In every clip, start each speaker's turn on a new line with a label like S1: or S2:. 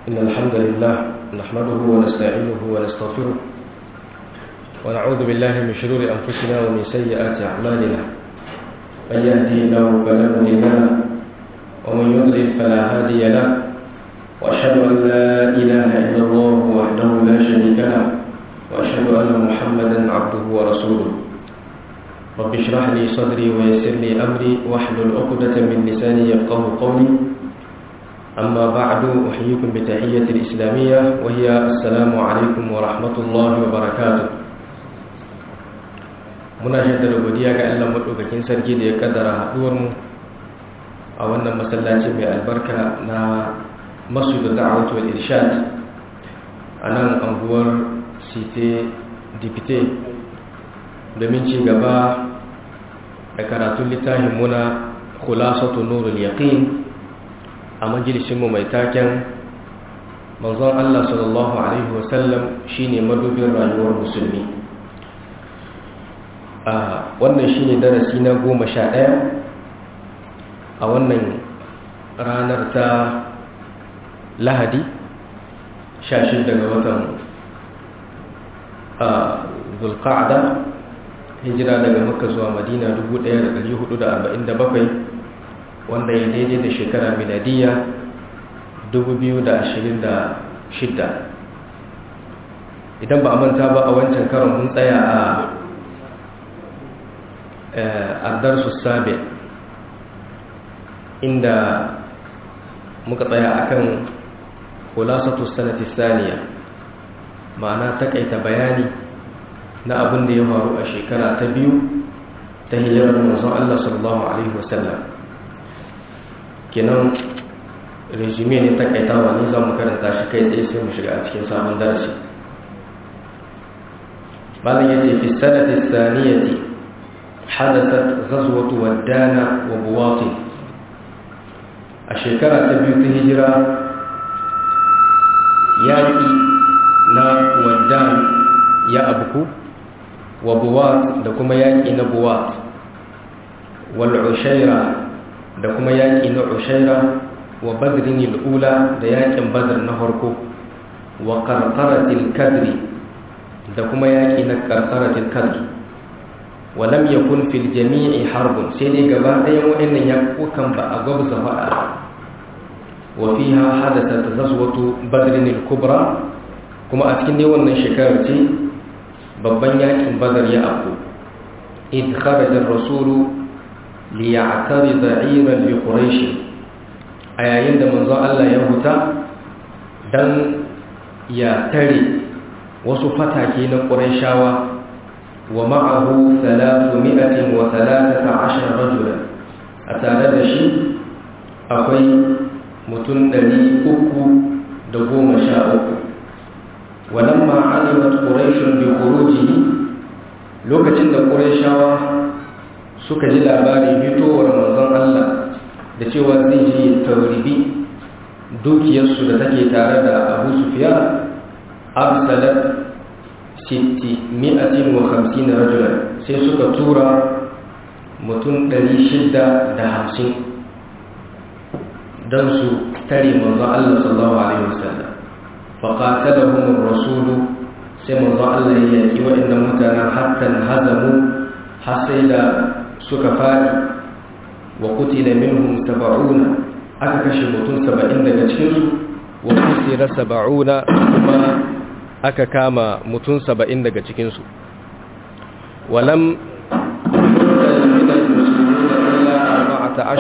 S1: إن الحمد لله نحمده ونستعينه ونستغفره ونعوذ بالله من شرور أنفسنا ومن سيئات أعمالنا من يهدي الله فلا مضل له ومن يضلل فلا هادي له وأشهد أن لا إله إلا الله وحده لا شريك له وأشهد أن محمدا عبده ورسوله رب اشرح لي صدري ويسر لي أمري واحلل عقدة من لساني يفقه قولي أما بعد أحييكم بتحية الإسلامية وهي السلام عليكم ورحمة الله وبركاته muna shaidar godiya ga Allah madaukakin sarki da ya kaddara haduwar mu a wannan masallaci mai albarka na Masjid Da'awat wal Irshad a nan anguwar Site Dipite domin ci gaba da karatun littafin muna Khulasatu Nurul Yaqin a majalisinmu mai taken manzon Allah sallallahu Alaihi wasallam shi ne madubin rayuwar musulmi a wannan shi ne darasi na goma sha ɗaya a wannan ranar ta lahadi sha shi daga watan zulqa'ada hijira daga makka zuwa madina 1447 wanda ya daidai da shekara miladiya 2026 idan ba a manta ba a wancan karon mun tsaya a ardarsu sabe inda muka tsaya akan kulasatu sanati saniya ma'ana takaita bayani na abin da ya faru a shekara ta biyu ta hijirar manzon Allah sallallahu alaihi wasallam kenan resume ne takaitawa ne za mu karanta shi kai tsaye sai mu shiga a cikin sabon darasi malam yace fi sanati saniyati hadathat ghazwatu waddana wa buwati a shekara ta biyu ta hijira yaƙi na waddan ya abuku wa buwat da kuma yaƙi na buwat wal ushaira da kuma yaƙi na ushaira wa badrin al'ula da yaƙin badr na farko wa qarqaratil kadri da kuma yaƙi na qarqaratil kadri wa lam yakun fil jami'i harbun sai dai gaba ɗayan waɗannan yaƙukan ba a gwabza faɗa wa fiha hadathat ghazwatu badrin al-kubra kuma a cikin dai wannan shekarar ce babban yaƙin badar ya afku id kharaja ar-rasulu liya'tarida 'iran li quraish a yayin da manzon Allah ya huta dan ya tare wasu fatake na qurayshawa wa ma'ahu 313 rajula a tare da shi akwai mutum 313 walamma alimat quraish bi khurujihi lokacin da qurayshawa suka ji labarin fitowar manzon Allah da cewa zai je tauribi dukiyarsu da take tare da Abu Sufyan arsalat sitti mi'atin wa hamsin rajulan sai suka tura mutum ɗari shida da hamsin don su tare manzon Allah sallallahu alaihi wasallam faqatalahum ar-rasulu sai manzon Allah ya yaki waɗannan mutanen hatta hazamu har sai da suka faɗi wa kutila minhum saba'una aka kashe mutum saba'in daga cikinsu wa kusira saba'una kuma aka kama mutum saba'in daga cikinsu walam daga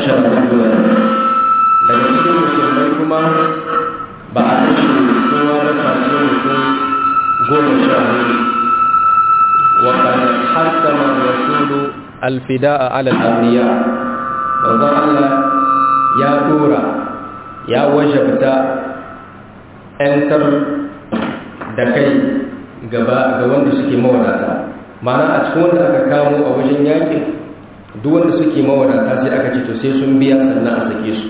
S1: cikin musulmai kuma ba a kashe kowa ba face mutum goma sha hudu wa qad hasama rasulu alfida'a ala al-abriya manzon Allah ya dora ya wajabta ‘yantar da kai gaba ga wanda suke mawadata mana a cikin wanda aka kamo a wajen yakin duk wanda suke mawadata sai aka ce to sai sun biya sannan a sake su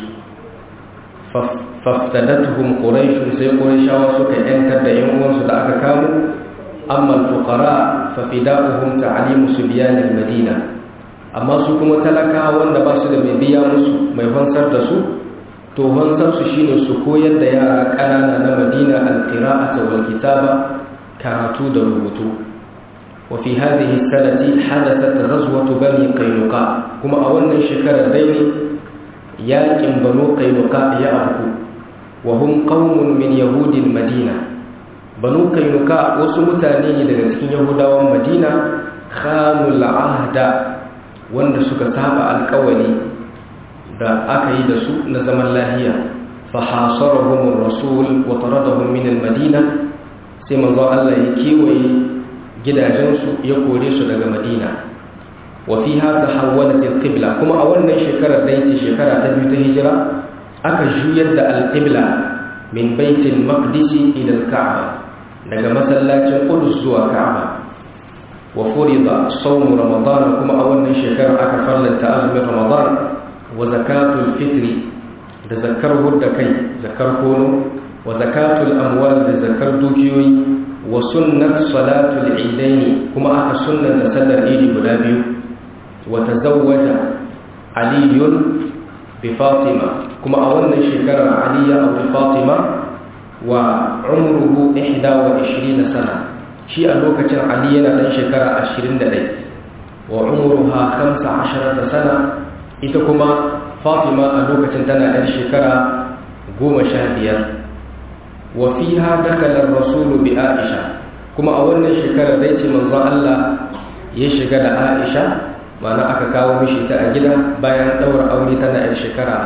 S1: faftadatuhum quraish sai qurayshawa suka ‘yantar da ‘yan uwansu da aka kamo amma al-fuqara fa fida'uhum ta'limu subyan al-madina amma su kuma talakawa wanda ba su da mai biya musu mai fansar da su to hansarsu shine su koyar da yara ƙanana na madina alƙira'ata wal kitaba karatu da rubutu wa fi hadhihi sanati hadathat ghazwatu bani qainuqa kuma a wannan shekarar dai ne yaƙin banu qainuqa ya afku wa hum qaumun min yahudil madina banu qainuqa wasu mutane ne daga cikin yahudawan madina khanul ahda wanda suka saba alƙawari da aka yi da su na zaman lahiya fa hasarahum rasul wa taradahum min al-madina sai manzo Allah ya kewaye gidajensu ya kore su daga Madina wa fiha tahawwalat al-qibla kuma a wannan shekarar da yake shekara ta biyu ta hijira aka juyar da al-qibla min baitul maqdis ila al-ka'ba daga masallacin Qudus zuwa Ka'aba wa furida sawm ramadan kuma a wannan shekarar aka farlanta azumin ramadan wa zakatul fitri da zakar hudda kai zakar kono wa zakatul amwal da zakar dukiyoyi wa sunnat salatul idaini kuma aka sunnanta sallar idi guda biyu wa tazawwaja aliyun bi fatima kuma a wannan shekarar ali ya auri fatima wa umruhu 21 sana shi a lokacin ali yana dan shekara 21 wa umruha 15 sana ita kuma fatima a lokacin tana ɗan shekara goma sha biyar wa fiha dakala rasulu bi aisha kuma a wannan shekarar dai ce manzon Allah ya shiga da aisha mana aka kawo mishi ta a gida bayan ɗaura aure tana ɗan shekara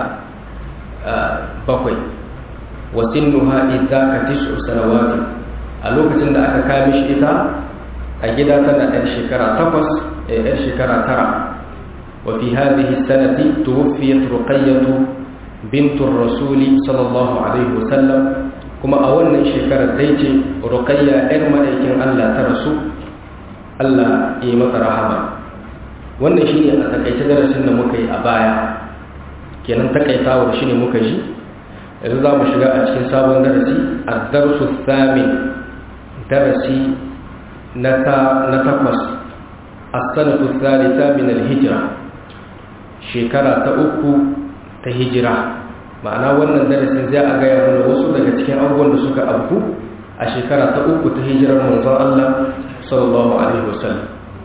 S1: bakwai wa sinnuha idza tis'u sanawati a lokacin da aka kawo mishi ita a gida tana ɗan shekara takwas ɗan shekara tara وفي هذه السنة توفيت رقية بنت الرسول صلى الله عليه وسلم كما أولا شكرا ديتي رقية إرما إيكين ألا ترسو ألا إيمة رحمة wannan shine a takaice darasin da muka yi a baya kenan takaitawar shine muka ji yanzu za mu shiga a cikin sabon darasi a darsu thamin darasi na takwas a sanatu thalitha min al-hijra shekara ta uku ta hijira ma'ana wannan darasin zai a gaya mana wasu daga cikin abubuwan da suka abu a shekara ta uku ta hijirar manzon Allah sallallahu alaihi wasallam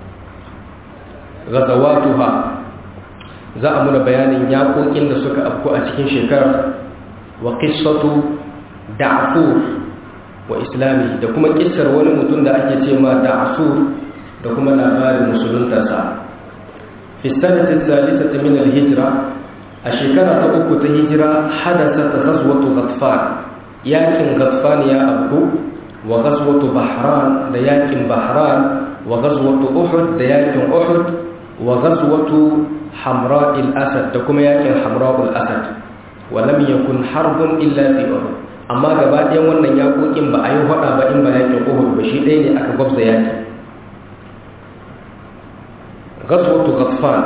S1: ghazawatuha za a muna bayanin yaƙoƙin da suka afku a cikin shekarar wa qissatu da'fur wa islami da kuma kissar wani mutum da ake ce ma da'fur da kuma labarin musuluntarsa في السنة الثالثة من الهجرة الشكرة تأكو تهجرة حدثت غزوة غطفان ياكن غطفان يا أبو وغزوة بحران دياكن بحران وغزوة أحد دياكن أحد وغزوة حمراء الأسد تكما ياكن حمراء الأسد ولم يكن حرب إلا في أحد amma gaba ɗayan wannan yaƙoƙin ba a yi faɗa ba in ba yakin uhud ba shi ɗaya ne aka gwabza yaki gaswatu ghaffan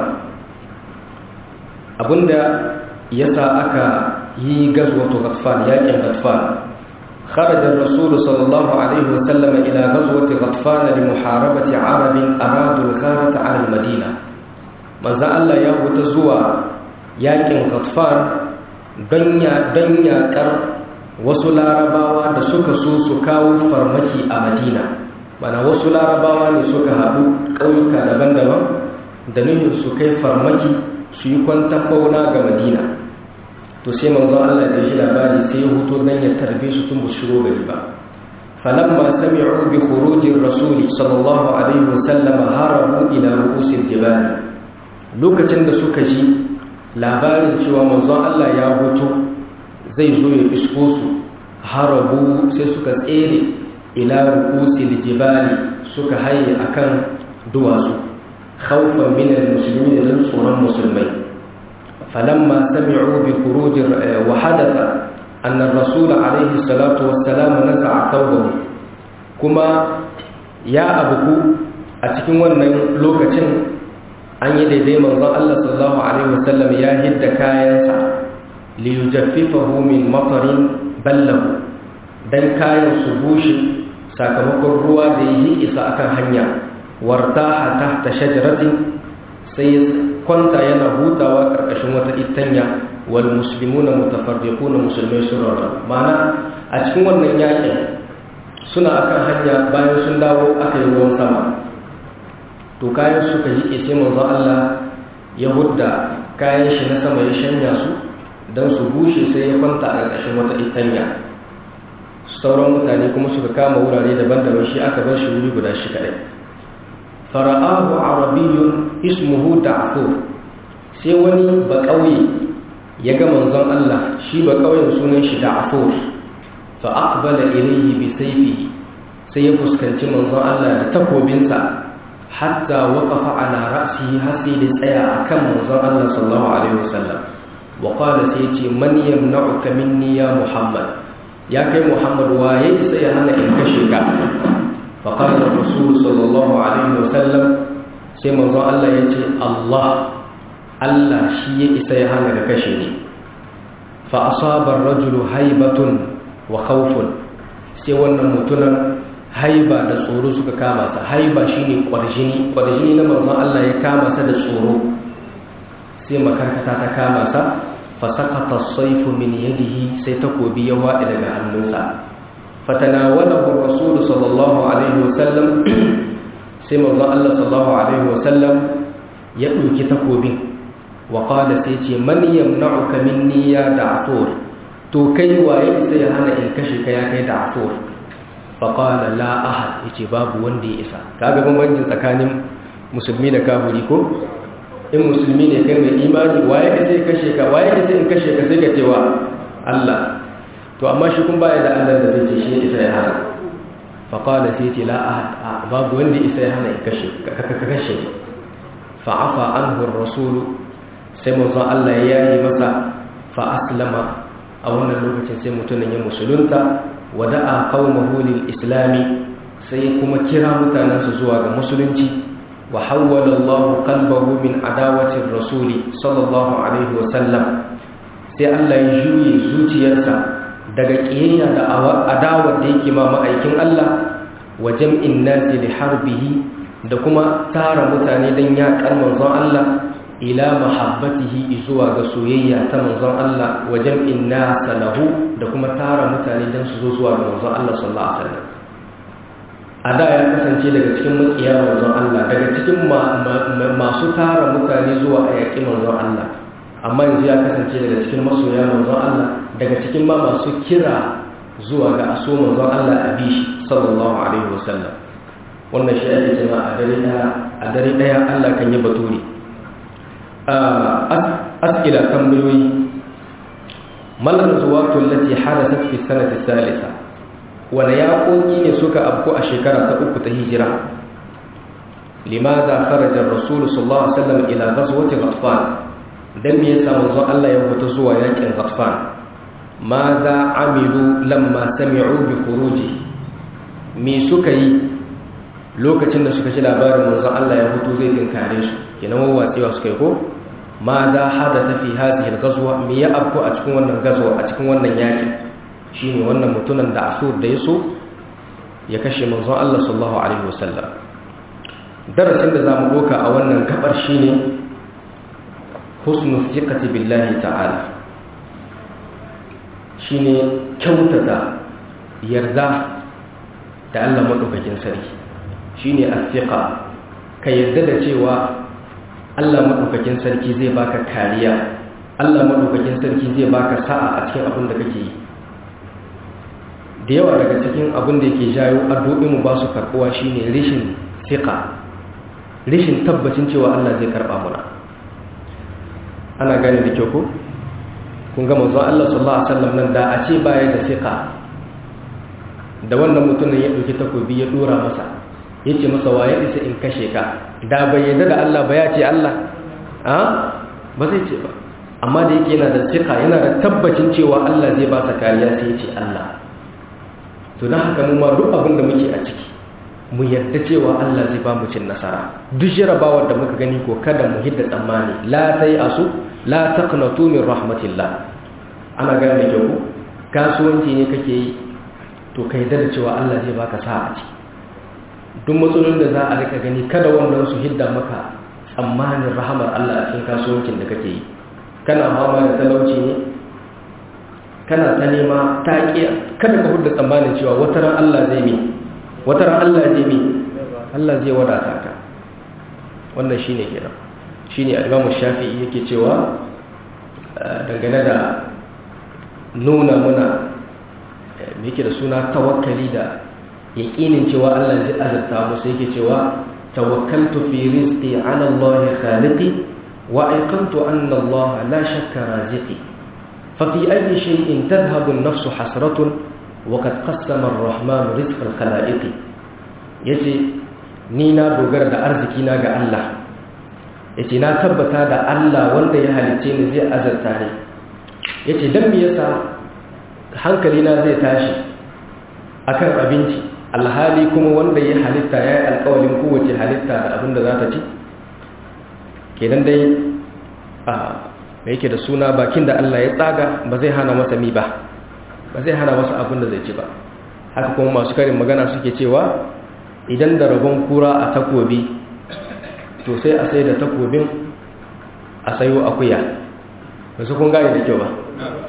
S1: abinda yasa aka yi gaswatu ghaffan yakin ghaffan خرج الرسول صلى الله عليه وسلم إلى غزوة غطفان لمحاربة عرب أرادوا الغارة على المدينة ماذا الله يهو تزوى ياكن غطفان دنيا دنيا كر وسلا رباوا da suka so su kawo farmaki a Madina mana wasu larabawa ne suka haɗu ƙauyuka daban-daban da nufin su kai farmaki su yi kwantan bauna ga madina to sai manzon Allah da shi labari sai ya huto dan ya tarbe su tun bu shigo gari ba falamma sami'u bi khurujir rasuli sallallahu alaihi wasallam harabu ila ru'usil jibal lokacin da suka ji labarin cewa manzon Allah ya huto zai zo ya isko su harabu sai suka tsere ila ru'usil jibali suka haye akan duwatsu خوفا من المسلمين لنصر المسلمين فلما سمعوا بخروج وحدث أن الرسول عليه الصلاة والسلام نزع ثوبه كما يا أبوكو أتكين ونن لوكتين أن يدي من الله صلى الله عليه وسلم يا هد كاينسا ليجففه من مطر بله dan kayan su bushe sakamakon ruwa da yi isa akan hanya wartaha tahta shajaratin sai kwanta yana hutawa karkashin wata itanya wal muslimuna mutafarriquna musulmai sun rarrabu ma'ana a cikin wannan yakin suna akan hanya bayan sun dawo aka yi ruwan sama to kayan suka yi sai manzo Allah ya hudda kayan shi na sama ya shanya su don su bushe sai ya kwanta a ƙarƙashin wata itanya sauran mutane kuma suka kama wurare daban-daban shi aka bar shi wuri guda shi kaɗai fara'ahu arabiyyun ismuhu da'fur sai wani ba ƙauye ya ga manzon Allah shi ba ƙauyen sunan shi da'fur fa aqbala ilayhi bi sayfihi sai ya fuskanci manzon Allah da takobinsa hatta waqafa ala ra'sihi har sai da tsaya akan manzon Allah sallallahu alaihi wasallam wa qala sai ce man yamna'uka minni ya muhammad ya kai muhammad waye sai ya hana in kashe ka fa qala rasul sallallahu alaihi wasallam sai manzon Allah ya ce Allah Allah shi ya isa ya hana ka kashe ni fa asaba ar-rajulu haibatun wa khawfun sai wannan mutunan haiba da tsoro suka kama sa haiba shine kwarjini kwarjini na manzon Allah ya kama sa da tsoro sai makarkata ta kama sa fa saqata as-sayfu min yadihi sai takobi ya wadi daga hannunsa fatanawalahu rasul sallallahu alaihi wasallam sai manzon Allah sallallahu alaihi wasallam ya dauki takobin wa qala sai ce man yamna'uka minni ya da'tur to kai waye sai ya hana in kashe ka ya kai da'tur faƙala la ahad ya ce babu wanda ya isa kaga bambancin tsakanin musulmi da kafuri ko in musulmi ne kai mai imani waye ka sai kashe ka waye ka sai in kashe ka sai ka cewa Allah to amma shi kun baya da Allah da zai ce shi isa ya hana faƙala sai ce la ahad babu wanda isa ya hana in kashe ka kashe fa'afa anhu ar-rasul sai manzon Allah ya yi masa fa aslama a wannan lokacin sai mutumin ya musulunta wada'a qaumahu lil islami sai kuma kira mutanansa zuwa ga musulunci wa hawwala Allah qalbahu min adawati rasuli sallallahu alaihi wa sallam sai Allah ya juye zuciyarsa daga kiyayya da adawar da yake ma ma'aikin Allah wa jam'in nasi li harbihi da kuma tara mutane dan yaƙar manzon Allah ila mahabbatihi zuwa ga soyayya ta manzon Allah wa jam'in nasa lahu da kuma tara mutane don su zo zuwa ga manzon Allah sallallahu alaihi wasallam a da ya kasance daga cikin makiya manzon Allah daga cikin masu tara mutane zuwa a yaƙi manzon Allah amma yanzu ya kasance daga cikin masoya manzon Allah daga cikin ma masu kira zuwa ga aso manzon Allah a bishi sallallahu alaihi wasallam wannan shi ake cewa a dare daya a dare daya Allah kan yi baturi as'ila tambayoyi malar zuwatu lati hadathat fi sanati salisa wala yaƙoƙi ne suka afko a shekara ta uku ta hijira limaza kharaja ar-rasul sallallahu alaihi wasallam ila ghazwati ghatfan dan me yasa manzon Allah ya fita zuwa yakin ghatfan maza amilu lamma sami'u bi khuruji me suka yi lokacin da suka ji labarin manzon Allah ya fito zai tinkare su kenan wawatsewa suka yi ko ma za hadatha fi hadhihi al-ghazwa me ya afko a cikin wannan gazwa a cikin wannan yaki shine wannan mutunan da asur da yaso ya kashe manzon Allah sallallahu alaihi wasallam darasin da zamu doka a wannan gabar shine husnul thiqati billahi ta'ala shine kyautata yarda da Allah madaukakin sarki shine as-thiqa ka yarda da cewa Allah maɗaukakin sarki zai baka kariya Allah maɗaukakin sarki zai baka sa'a a cikin abin da kake yi da yawa daga cikin abin da yake jayo addu'in mu ba su karɓuwa shine rishin siqa rishin tabbacin cewa Allah zai karɓa muna ana gane da kyau ko kun ga manzon Allah sallallahu alaihi wasallam nan da a ce baya da siqa da wannan mutumin ya ɗauki takobi ya dora masa ya ce masa waye isa in kashe ka da bai yadda da Allah ba ya ce Allah a ba zai ce ba amma da yake yana da cika yana da tabbacin cewa Allah zai ba sa kariya sai ya ce Allah to don haka mu ma duk abin da muke a ciki mu yarda cewa Allah zai ba mu cin nasara duk jarabawar da muka gani ko kada mu hidda tsammani la tai asu la taqnatu min rahmatillah ana gane da kyau kasuwanci ne kake yi to kai da cewa Allah zai baka sa'a a ciki duk matsalolin da za a rika gani kada wannan su hidda maka tsammanin rahamar Allah a cikin kasuwancin da kake yi kana fama da talauci ne kana ta nema ta ƙiya kada ka hudu tsammanin cewa wata ran Allah zai mi wata ran Allah zai mi Allah zai wadata ka wannan shine kenan shine al-Imam Shafi'i yake cewa dangane da nuna muna me yake da suna tawakkali da yaqinin cewa Allah zai azurta mu sai yake cewa tawakkaltu fi rizqi ala Allah khaliqi wa ayqantu anna Allah la shakka raziqi ففي أي شيء تذهب النفس حسرة وقد قسم الرحمن رزق الخلائق يجي نينا دوغر دا أرزكينا غا الله يجي نا تبتا دا الله واندا يهالتين زي أزرتاني يجي دم يسا hankalina zai tashi akan abinci alhali kuma wanda ya halitta ya yi alkawalin kowace halitta da abin da za ta ci kenan dai a da yake da suna bakin da Allah ya tsaga ba zai hana masa mi ba ba zai hana masa abin da zai ci ba haka kuma masu karin magana suke cewa idan da rabon kura a takobi to sai a sai da takobin a sayo akuya ba su kun gane da kyau ba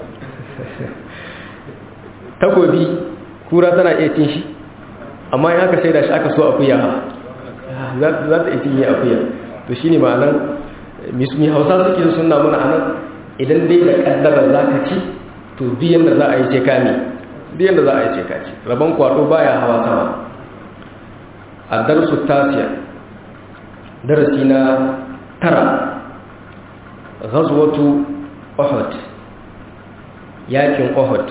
S1: takobi kura tana iya cin shi amma in aka sai da shi aka so akuya za ta iya cinye akuya to shine ma'anar mismi hausa suke suna muna anan idan dai da kaddara za ka ci to biyan da za a yi ce kami biyan da za a yi ce kaci rabon kwado baya hawa sama a darsu tasiya darasi na tara ghazwatu uhud yakin uhud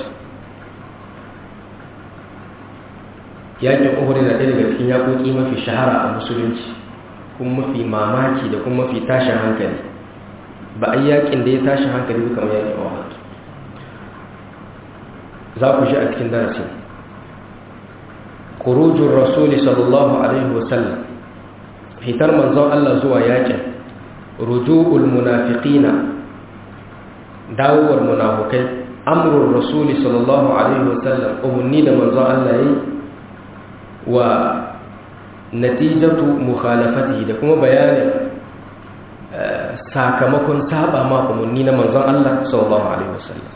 S1: yakin uhud na ɗaya daga cikin yakoki mafi shahara a musulunci kuma mafi mamaki da kuma mafi tashin hankali ba a yakin da ya tashin hankali ba kamar yakin ohad za ku shi a cikin darasin kurujun rasuli sallallahu alaihi wasallam fitar manzon Allah zuwa yakin ruju'ul munafiqina dawowar munafukai amrul rasuli sallallahu alaihi wasallam umarni da manzon Allah yi wa natijatu mukhalafatihi da kuma bayanin sakamakon saba ma umarni na manzon Allah sallallahu alaihi wasallam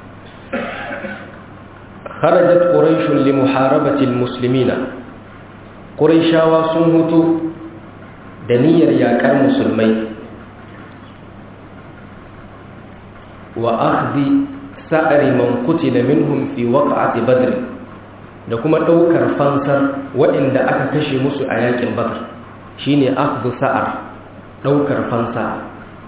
S1: kharajat quraish li muharabati almuslimina quraishawa sun hutu da niyyar yakar musulmai wa akhdhi sa'ri man qutila minhum fi waqa'ati badr da kuma ɗaukar fansar waɗanda aka kashe musu a yakin bakar shine akhdhu sa'ar ɗaukar fansa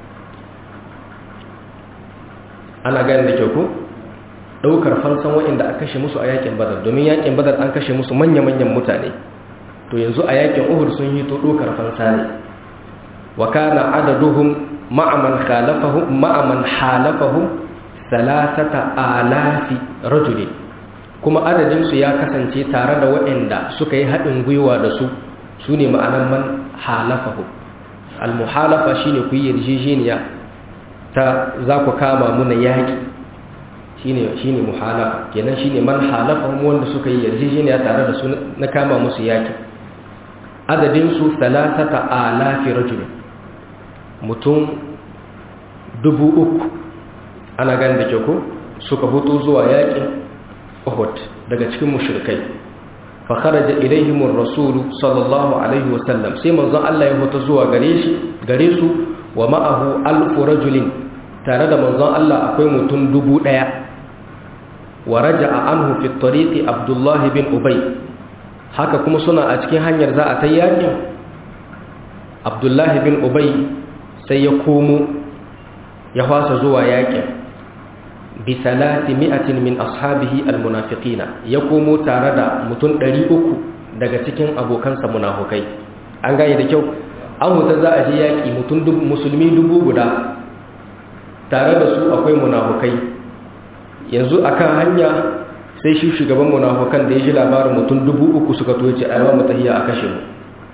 S1: ana gani da kyau ko ɗaukar fansan waɗanda aka kashe musu a yakin badar domin yakin badar an kashe musu manya-manyan mutane to yanzu a yakin uhud sun yi to ɗaukar fansa ne wa kana adaduhum ma'aman khalafahum ma'aman halafahum salasata alafi rajulin kuma adadinsu ya kasance tare da waɗanda suka yi haɗin gwiwa da su su ne ma'anan man halafahu almuhalafa shi ne ku yi yarjejeniya ta za ku kama muna yaƙi shi ne muhalafa kenan shi ne man halafahu wanda suka yi yarjejeniya tare da su na kama musu yaƙi adadinsu salasata alafi rajulun mutum dubu uku ana gani da kyau suka hutu zuwa yaƙin Uhud daga cikin mushrikai fa kharaja ilaihim ar-rasul sallallahu alaihi wa sallam sai manzon Allah ya fita zuwa gare shi gare su wa ma'ahu alf rajulin tare da manzon Allah akwai mutum dubu daya wa raja'a anhu fi at-tariq Abdullah bin Ubay haka kuma suna a cikin hanyar za a ta yakin Abdullah bin Ubay sai ya komo ya fasa zuwa yakin bisalati mi'atin min ashabihi almunafiqina ya komo tare da mutum 300 daga cikin abokansa munafukai an gane da kyau an huta za a je yaki mutum musulmi dubu guda tare da su akwai munafukai yanzu akan hanya sai shi shugaban munafukan da ya ji labarin mutum dubu uku suka toce a yawan mutahiya a kashe mu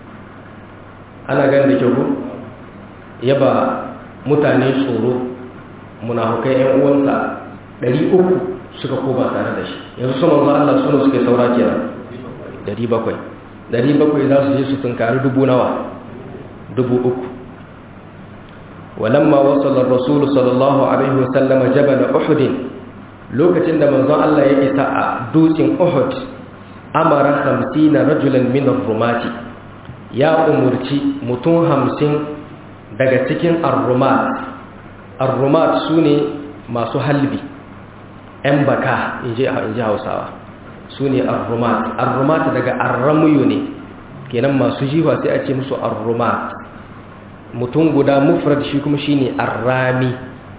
S1: ana gane da kyau ko ya ba mutane tsoro munafukai 'yan uwansa ɗari uku suka koma tare da shi yanzu su manzo Allah suna suka saura kenan ɗari bakwai ɗari bakwai za su je su tunkari dubu nawa dubu uku walamma wasala rasulu sallallahu alaihi wasallama jabal uhud lokacin da manzon Allah ya isa a dutsen uhud amara 50 rajulan min ar-rumati ya umurci mutum 50 daga cikin ar-rumat ar-rumat sune masu halbi ‘yan baka in ji hausawa su ne arrumat arrumat daga arramuyu ne kenan masu jiwa sai a ce musu arrumat mutum guda mufrad shi kuma shi ne arrami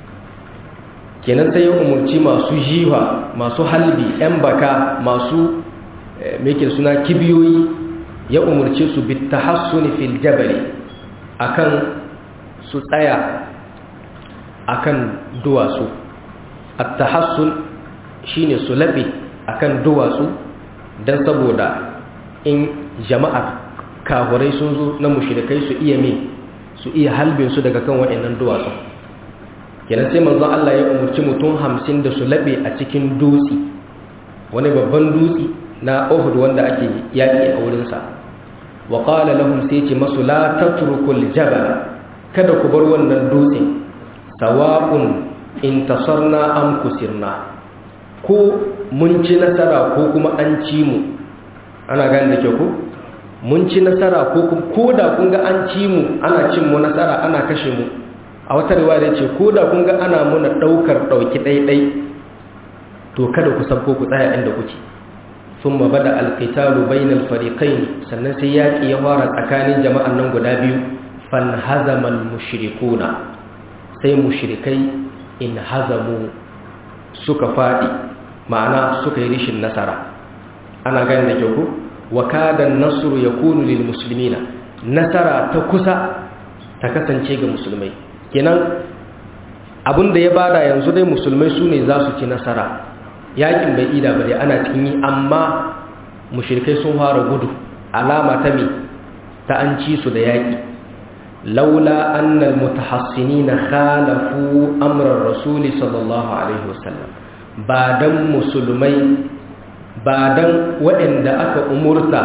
S1: kenan sai ya umarci masu jiwa masu halbi ‘yan baka masu meke suna kibiyoyi ya umarci su bitta hassuni fil jabali akan su tsaya akan duwatsu at-tahassun shine su labe akan duwatsu dan saboda in jama'ar kafurai sun zo na mushrikai su iya me su iya halbin su daga kan waɗannan duwatsu kenan sai manzon Allah ya umurci mutum 50 da su labe a cikin dutse wani babban dutse na Uhud wanda ake yaki a wurin sa wa qala lahum sai ce masu la tatrukul jabal kada ku bar wannan dutsen sawa'un intasarna am kusirna ko mun ci nasara ko kuma an ci mu ana gani da ke ku mun ci nasara ko ko da kun ga an ci mu ana cin mu nasara ana kashe mu a wata riwaya ce ko da kun ga ana muna daukar dauki daidai to kada ku sabko ku tsaya inda kuke thumma bada alqitalu bainal fariqain sannan sai yaki ya fara tsakanin jama'an nan guda biyu fanhazamal mushrikuna sai mushrikai in hazamu suka faɗi ma'ana suka yi rishin nasara ana gani da kyau wa kadan nasru yakunu lil muslimina nasara ta kusa ta kasance ga musulmai kenan abinda ya bada yanzu dai musulmai su ne za su ci nasara yakin bai ida bare ana cikin yi amma mushrikai sun fara gudu alama ta me ta an ci su da yaki laula annal mutahassinina khalafu amran rasuli sallallahu alaihi wasallam ba dan musulmai ba dan waɗanda aka umurta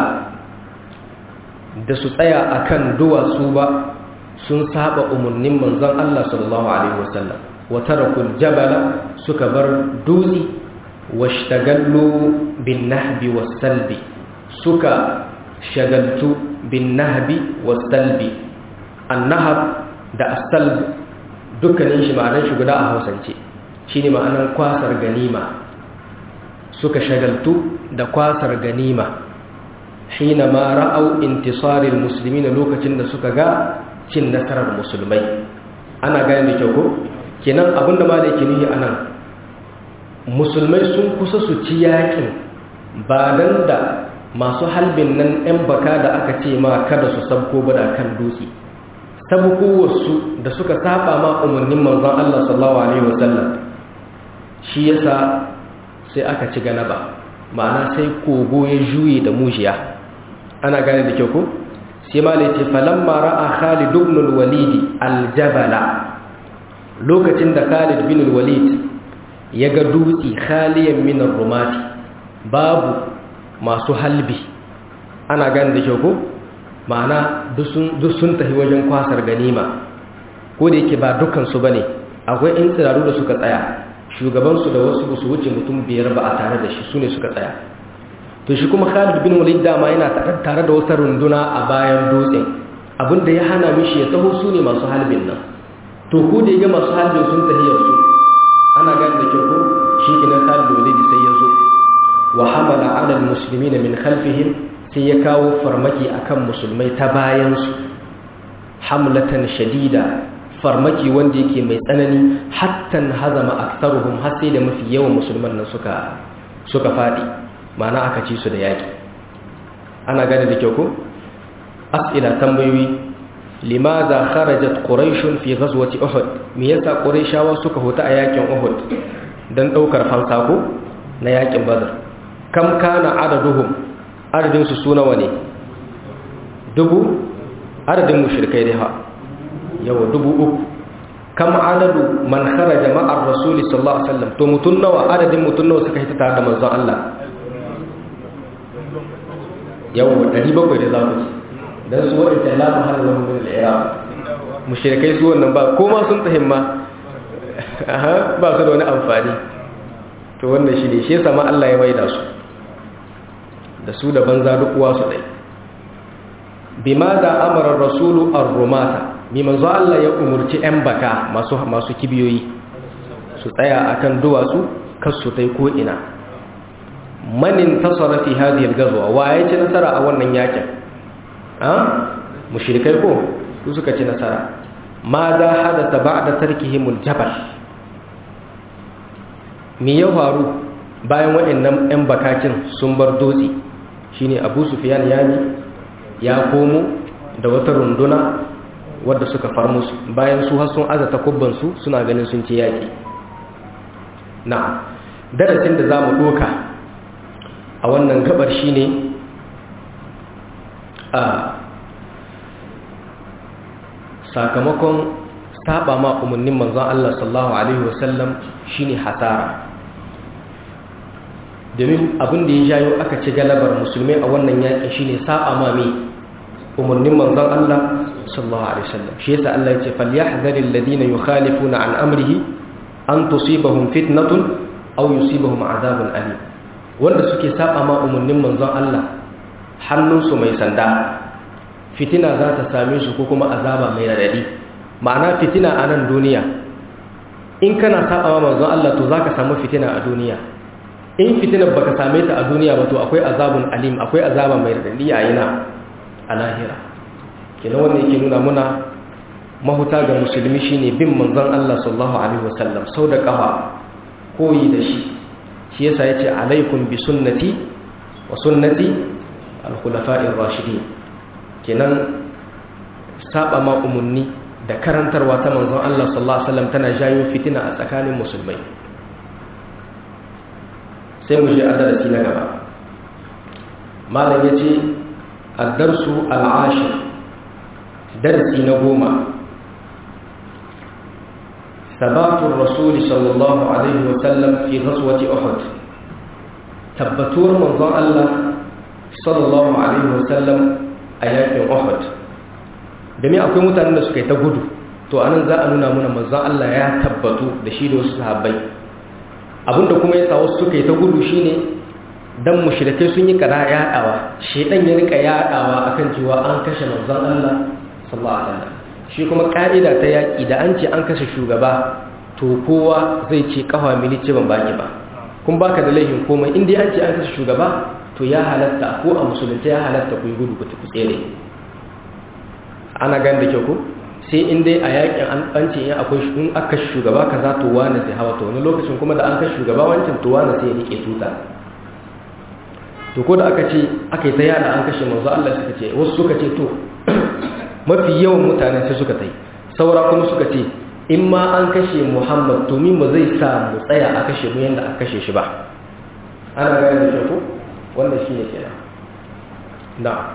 S1: da su tsaya akan duwatsu ba sun saba umarnin manzon Allah sallallahu alaihi wasallam wa tarakul jabala suka bar dutse washtagallu bin nahbi was salbi suka shagaltu bin nahbi was salbi annahab da asalb dukkanin shi ma'anar shi guda a hausance shi ne ma'anar kwasar ganima suka shagaltu da kwasar ganima hina ma ra'au intisarin musulmi na lokacin da suka ga cin nasarar musulmai ana gane da kyau ko kenan abinda ma da yake nuhi anan musulmai sun kusa su ci yakin ba dan da masu halbin nan 'yan baka da aka ce ma kada su sabko bada kan dutse sabukowarsu da suka saba ma umarnin manzon Allah sallallahu alaihi wasallam shi yasa sai aka ci ganaba ma'ana sai kogo ya juye da mujiya ana gane da kyau ko sai ma ce falamma ra'a Khalid ibn al-Walid al-Jabala lokacin da Khalid bin al-Walid ya ga dutse khaliyan min ar-rumati babu masu halbi ana gane da kyau ko ma'ana duk sun tafi wajen kwasar ganima ko da yake ba dukansu ba ne akwai in tsiraru da suka tsaya shugabansu da wasu su wuce mutum biyar ba a tare da shi su ne suka tsaya to shi kuma khalid bin walid dama yana tare da wata runduna a bayan dutsen abinda ya hana mishi ya taho su ne masu halbin nan to ko da ya masu halbin sun tahiyar su ana gani da kyau ko shi kinan khalid walid sai ya zo wa hamala ala almuslimin min khalfihim sai ya kawo farmaki akan musulmai ta bayansu hamlatan shadida farmaki wanda yake mai tsanani hattan hazama aktsaruhum har sai da mafi yawan musulman nan suka suka fadi ma'ana aka ci su da yaki ana gane da kyau ko as'ila tambayoyi limadha kharajat quraish fi ghazwati uhud me yasa quraishawa suka huta a yakin uhud dan daukar fansa ko na yakin badr kam kana adaduhum adadin su su nawa ne dubu adadin mushrikai dai ha yawa dubu uku kam adadu man kharaja ma'ar rasuli sallallahu alaihi wasallam to mutun nawa adadin mutun nawa suka hita tare da manzon Allah yawa 700 da zaku ci dan su wadda la mahalla lahum min al-i'rab mushrikai su wannan ba ko ma sun tahimma aha ba su da wani amfani to wannan shi ne shi yasa ma Allah ya maida su da su da banza duk uwa su dai bima da amara rasulu ar-rumata mi manzo Allah ya umurci yan baka masu masu kibiyoyi su tsaya akan duwatsu kar su tai ko ina manin tasara fi hadhihi al-ghazwa wa ya ci nasara a wannan yakin ha mushrikai ko su suka ci nasara ma da hadatha ba'da tarkihim al-jabal me ya faru bayan waɗannan 'yan bakakin sun bar dutse shine abu sufiyan yami ya komo da wata runduna wadda suka far musu bayan su har sun aza takubbansu suna ganin sun ce yaƙi na darasin da za mu ɗoka a wannan gabar shine a sakamakon saba ma umarnin manzon Allah sallallahu alaihi wasallam shine hasara domin abin da ya jayo aka ci galabar musulmai a wannan yakin shine saba ma me umarnin manzon Allah sallallahu alaihi wasallam shi yasa Allah ya ce falyahdharil ladina yukhalifuna an amrihi an tusibahum fitnatun aw yusibahum adhabun alim wanda suke saba ma umarnin manzon Allah hannunsu mai sanda fitina za ta same su ko kuma azaba mai radadi ma'ana fitina a nan duniya in kana saba ma manzon Allah to zaka samu fitina a duniya in fitinar baka same ta a duniya ba to akwai azabun alim akwai azaba mai radadi a yana a lahira kenan wannan yake nuna muna mahuta ga musulmi shine bin manzon Allah sallallahu alaihi wasallam sau da kafa koyi da shi shi yasa yace alaikum bi sunnati wa sunnati al-khulafa'ir rashidin kenan saba ma umunni da karantarwa ta manzon Allah sallallahu alaihi wasallam tana jayo fitina a tsakanin musulmai sai mu je a darasi na gaba malam yace ad-darsu al-ashir darasi na goma ثبات الرسول صلى الله عليه وسلم في غزوة أحد تبتور منظر الله صلى الله عليه وسلم آيات أحد domin akwai mutanen da suka yi ta gudu to anan za a nuna muna manzan Allah ya tabbatu da shi da wasu sahabbai abinda kuma ya sa wasu suka yi ta gudu shine dan mushrikai sun yi kada yadawa shedan ya rika yadawa akan cewa an kashe manzan Allah sallallahu alaihi wasallam shi kuma ka'ida ta yaki da an ce an kashe shugaba to kowa zai ce kafa mili ce ban baki ba kun baka da laifin komai in dai an ce an kashe shugaba to ya halatta ko a musulunta ya halatta ku yi gudu ku tafi tsere ana gan da kyau ko sai in dai a yakin an bance in akwai in aka shugaba kaza to wani zai hawa to wani lokacin kuma da an kashe shugaba wancan to wani sai ya rike tuta to ko da aka ce aka yi ta yada an kashe manzo Allah suka ce wasu suka ce to mafi yawan mutane sai suka tai saura kuma suka ce in ma an kashe Muhammad to min ba zai sa mu tsaya a kashe mu yanda aka kashe shi ba ana gane da kyau ko wannan shine kenan na'am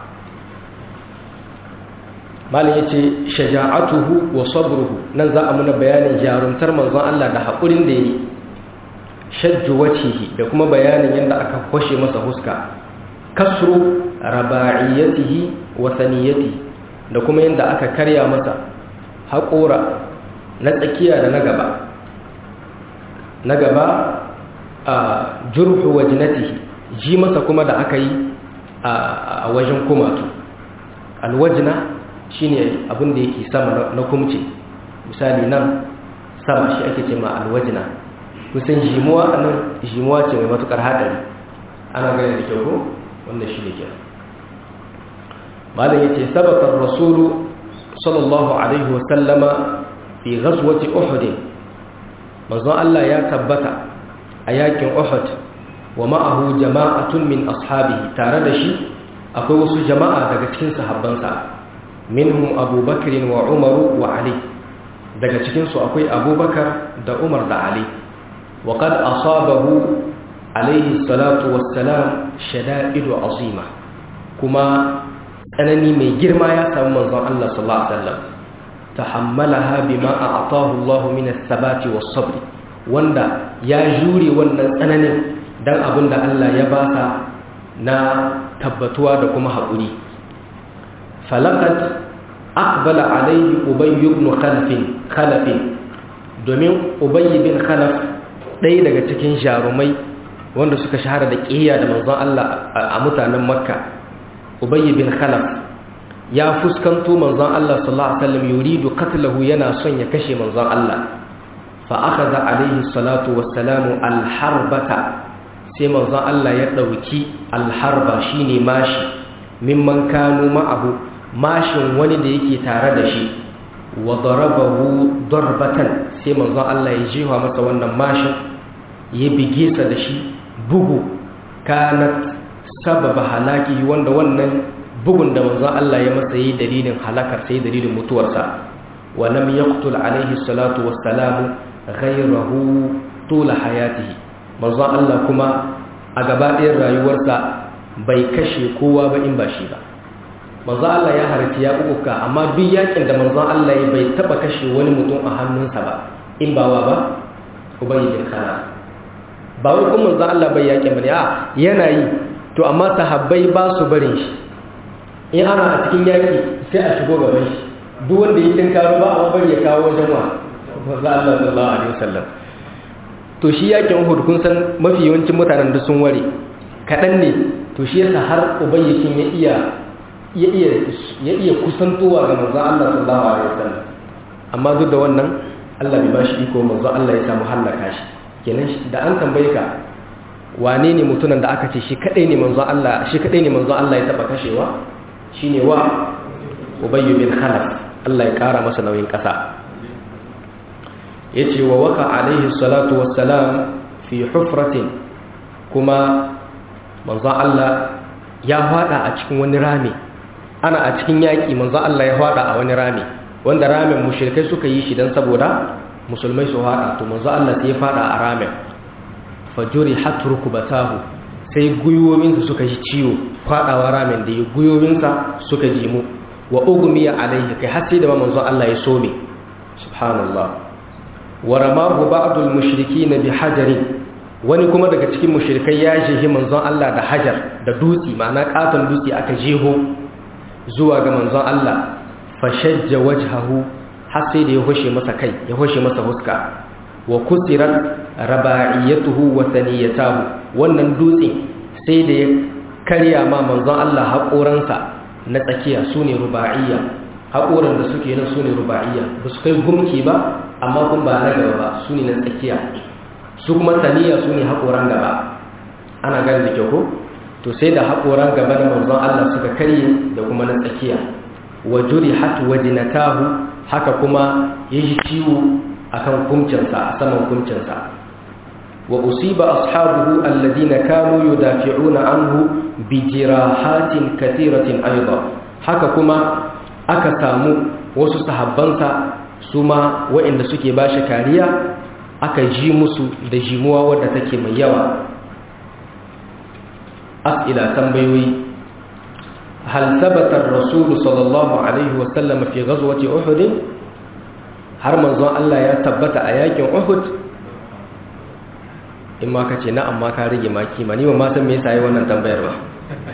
S1: malin ya ce shaja'atuhu wa sabruhu nan za a muna bayanin jarumtar manzon Allah da haƙurin da ya yi shajju wacihi da kuma bayanin yadda aka kwashe masa huska kasru raba'iyatihi wa saniyatihi da kuma yadda aka karya masa haƙora na tsakiya da na gaba na gaba a jurhu wajnatihi ji masa kuma da aka yi a wajen kumatu alwajna shine abin da yake sama na kumce misali nan sama shi ake ce ma alwajina kusan jimuwa a nan jimuwa ce mai matukar haɗari ana gani da kyau ko wanda shi ne kyau malam ya ce sabatar rasulu sallallahu alaihi wasallama fi ghazwati uhud manzon Allah ya tabbata a yakin uhud wa ma'ahu jama'atun min ashabihi tare da shi akwai wasu jama'a daga cikin sahabbansa minhum abubakar wa umaru wa ali daga cikinsu akwai abubakar da umar da ali wa qad asabahu alaihi salatu wassalam shada'idu azima kuma tsanani mai girma ya samu manzon Allah sallallahu alaihi wasallam tahammalaha bima a'tahu Allah min as-sabati was-sabr wanda ya jure wannan tsananin dan abinda Allah ya basa na tabbatuwa da kuma haƙuri falakat aqbala alayhi ubay ibn khalaf khalaf domin ubay bin khalaf ɗaya daga cikin jarumai wanda suka shahara da ƙiyya da manzon Allah a mutanen makka ubay bin khalaf ya fuskanto manzon Allah sallallahu alaihi wasallam yuridu qatlahu yana son ya kashe manzon Allah fa akhadha alaihi salatu wassalamu alharbata sai manzon Allah ya dauki alharba shine mashi mimman kanu ma'ahu mashin wani da yake tare da shi wa darabahu darbatan sai manzon Allah ya jiwa masa wannan mashin ya bige sa da shi bugu kanat sababa halaki wanda wannan bugun da manzon Allah ya masa yi dalilin halakar sai dalilin mutuwarsa wa lam yaqtul alaihi salatu wassalam ghayrahu tula hayatihi manzon Allah kuma a gaba ɗayan rayuwarsa bai kashe kowa ba in ba shi ba manzon Allah ya harci ya uka amma duk yakin da manzon Allah ya bai taba kashe wani mutum a hannunsa ba in ba wa ba ubayy bin khalaf ba wai kuma manzon Allah bai yakin bane a yana yi to amma sahabbai ba su barin shi in ana a cikin yaki sai a shigo gaban shi duk wanda ya tinkaro ba a bari ya kawo wajen wa manzon Allah sallallahu alaihi wasallam to shi yakin Uhud kun san mafi yawancin mutanen da sun ware kadan ne to shi yasa har ubayyakin ya iya ya iya ya iya kusantowa ga manzon Allah sallallahu alaihi wasallam amma duk da wannan Allah bai bashi iko manzon Allah ya samu hallaka shi kenan da an tambaye ka wane ne mutumin da aka ce shi kadai ne manzon Allah shi kadai ne manzon Allah ya taba kashewa shine wa Ubay bin Khalaf Allah ya kara masa nauyin kasa yace wa waka alaihi salatu wassalam fi hufratin kuma manzon Allah ya fada a cikin wani rami ana a cikin yaki manzon Allah ya fada a wani rami wanda ramin mushrikai suka yi shi dan saboda musulmai su fada to manzon Allah sai ya fada a ramin fajuri hatruku batahu sai guyoyinsa suka ji ciwo fadawa ramin da ya guyoyinsa suka ji mu wa ugmiya alaihi kai har sai da manzon Allah ya some subhanallah wa ramahu ba'dul mushrikin bi hajarin wani kuma daga cikin mushrikai ya jehi manzon Allah da hajar da dutsi ma'ana katon dutsi aka jeho zuwa ga manzon Allah fashajja wajhahu har sai da ya hoshe masa kai ya hoshe masa huska wa kusirat raba'iyatuhu wa thaniyatahu wannan dutse sai da ya karya ma manzon Allah haƙoransa na tsakiya sune ruba'iyya haƙoran da suke nan sune ruba'iyya ba su kai gumki ba amma kun ba na gaba ba sune na tsakiya su kuma taniya sune haƙoran gaba ana gani da kyau ko to sai da haƙoran gaba na manzon Allah suka karye da kuma na tsakiya wa jurihat wajnatahu haka kuma yaji ciwo akan kumcinsa a saman kumcinsa wa usiba ashabuhu alladhina kanu yudafi'una anhu bi jirahatin katiratin aidan haka kuma aka samu wasu sahabbansa su ma waɗanda suke bashi kariya aka ji musu da jimuwa wadda take mai yawa as'ila tambayoyi hal thabata ar-rasul sallallahu alaihi wa sallam fi ghazwati uhud har manzon Allah ya tabbata a yakin Uhud in ma ka ce na amma ka rage maki ma ni ba ma san me yasa yi wannan tambayar ba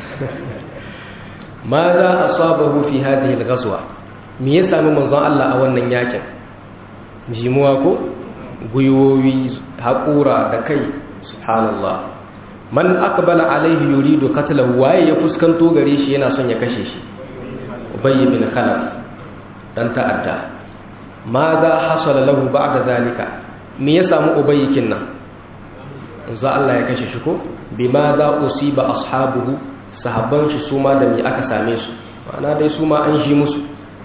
S1: ma za asabahu fi hadhihi al-ghazwa me ya sami manzon Allah a wannan yakin jimuwa ko guyoyi haƙura da kai subhanallah man aqbala alaihi yuridu qatlahu waye ya fuskanto gare shi yana son ya kashe shi ubay bin khalaf dan ta'adda ma za hasala lahu ba'da zalika me ya samu ubayyikin nan za Allah ya kashe shi ko bima za usiba ashabuhu sahabban shi su ma da me aka same su ma'ana dai su ma an shi musu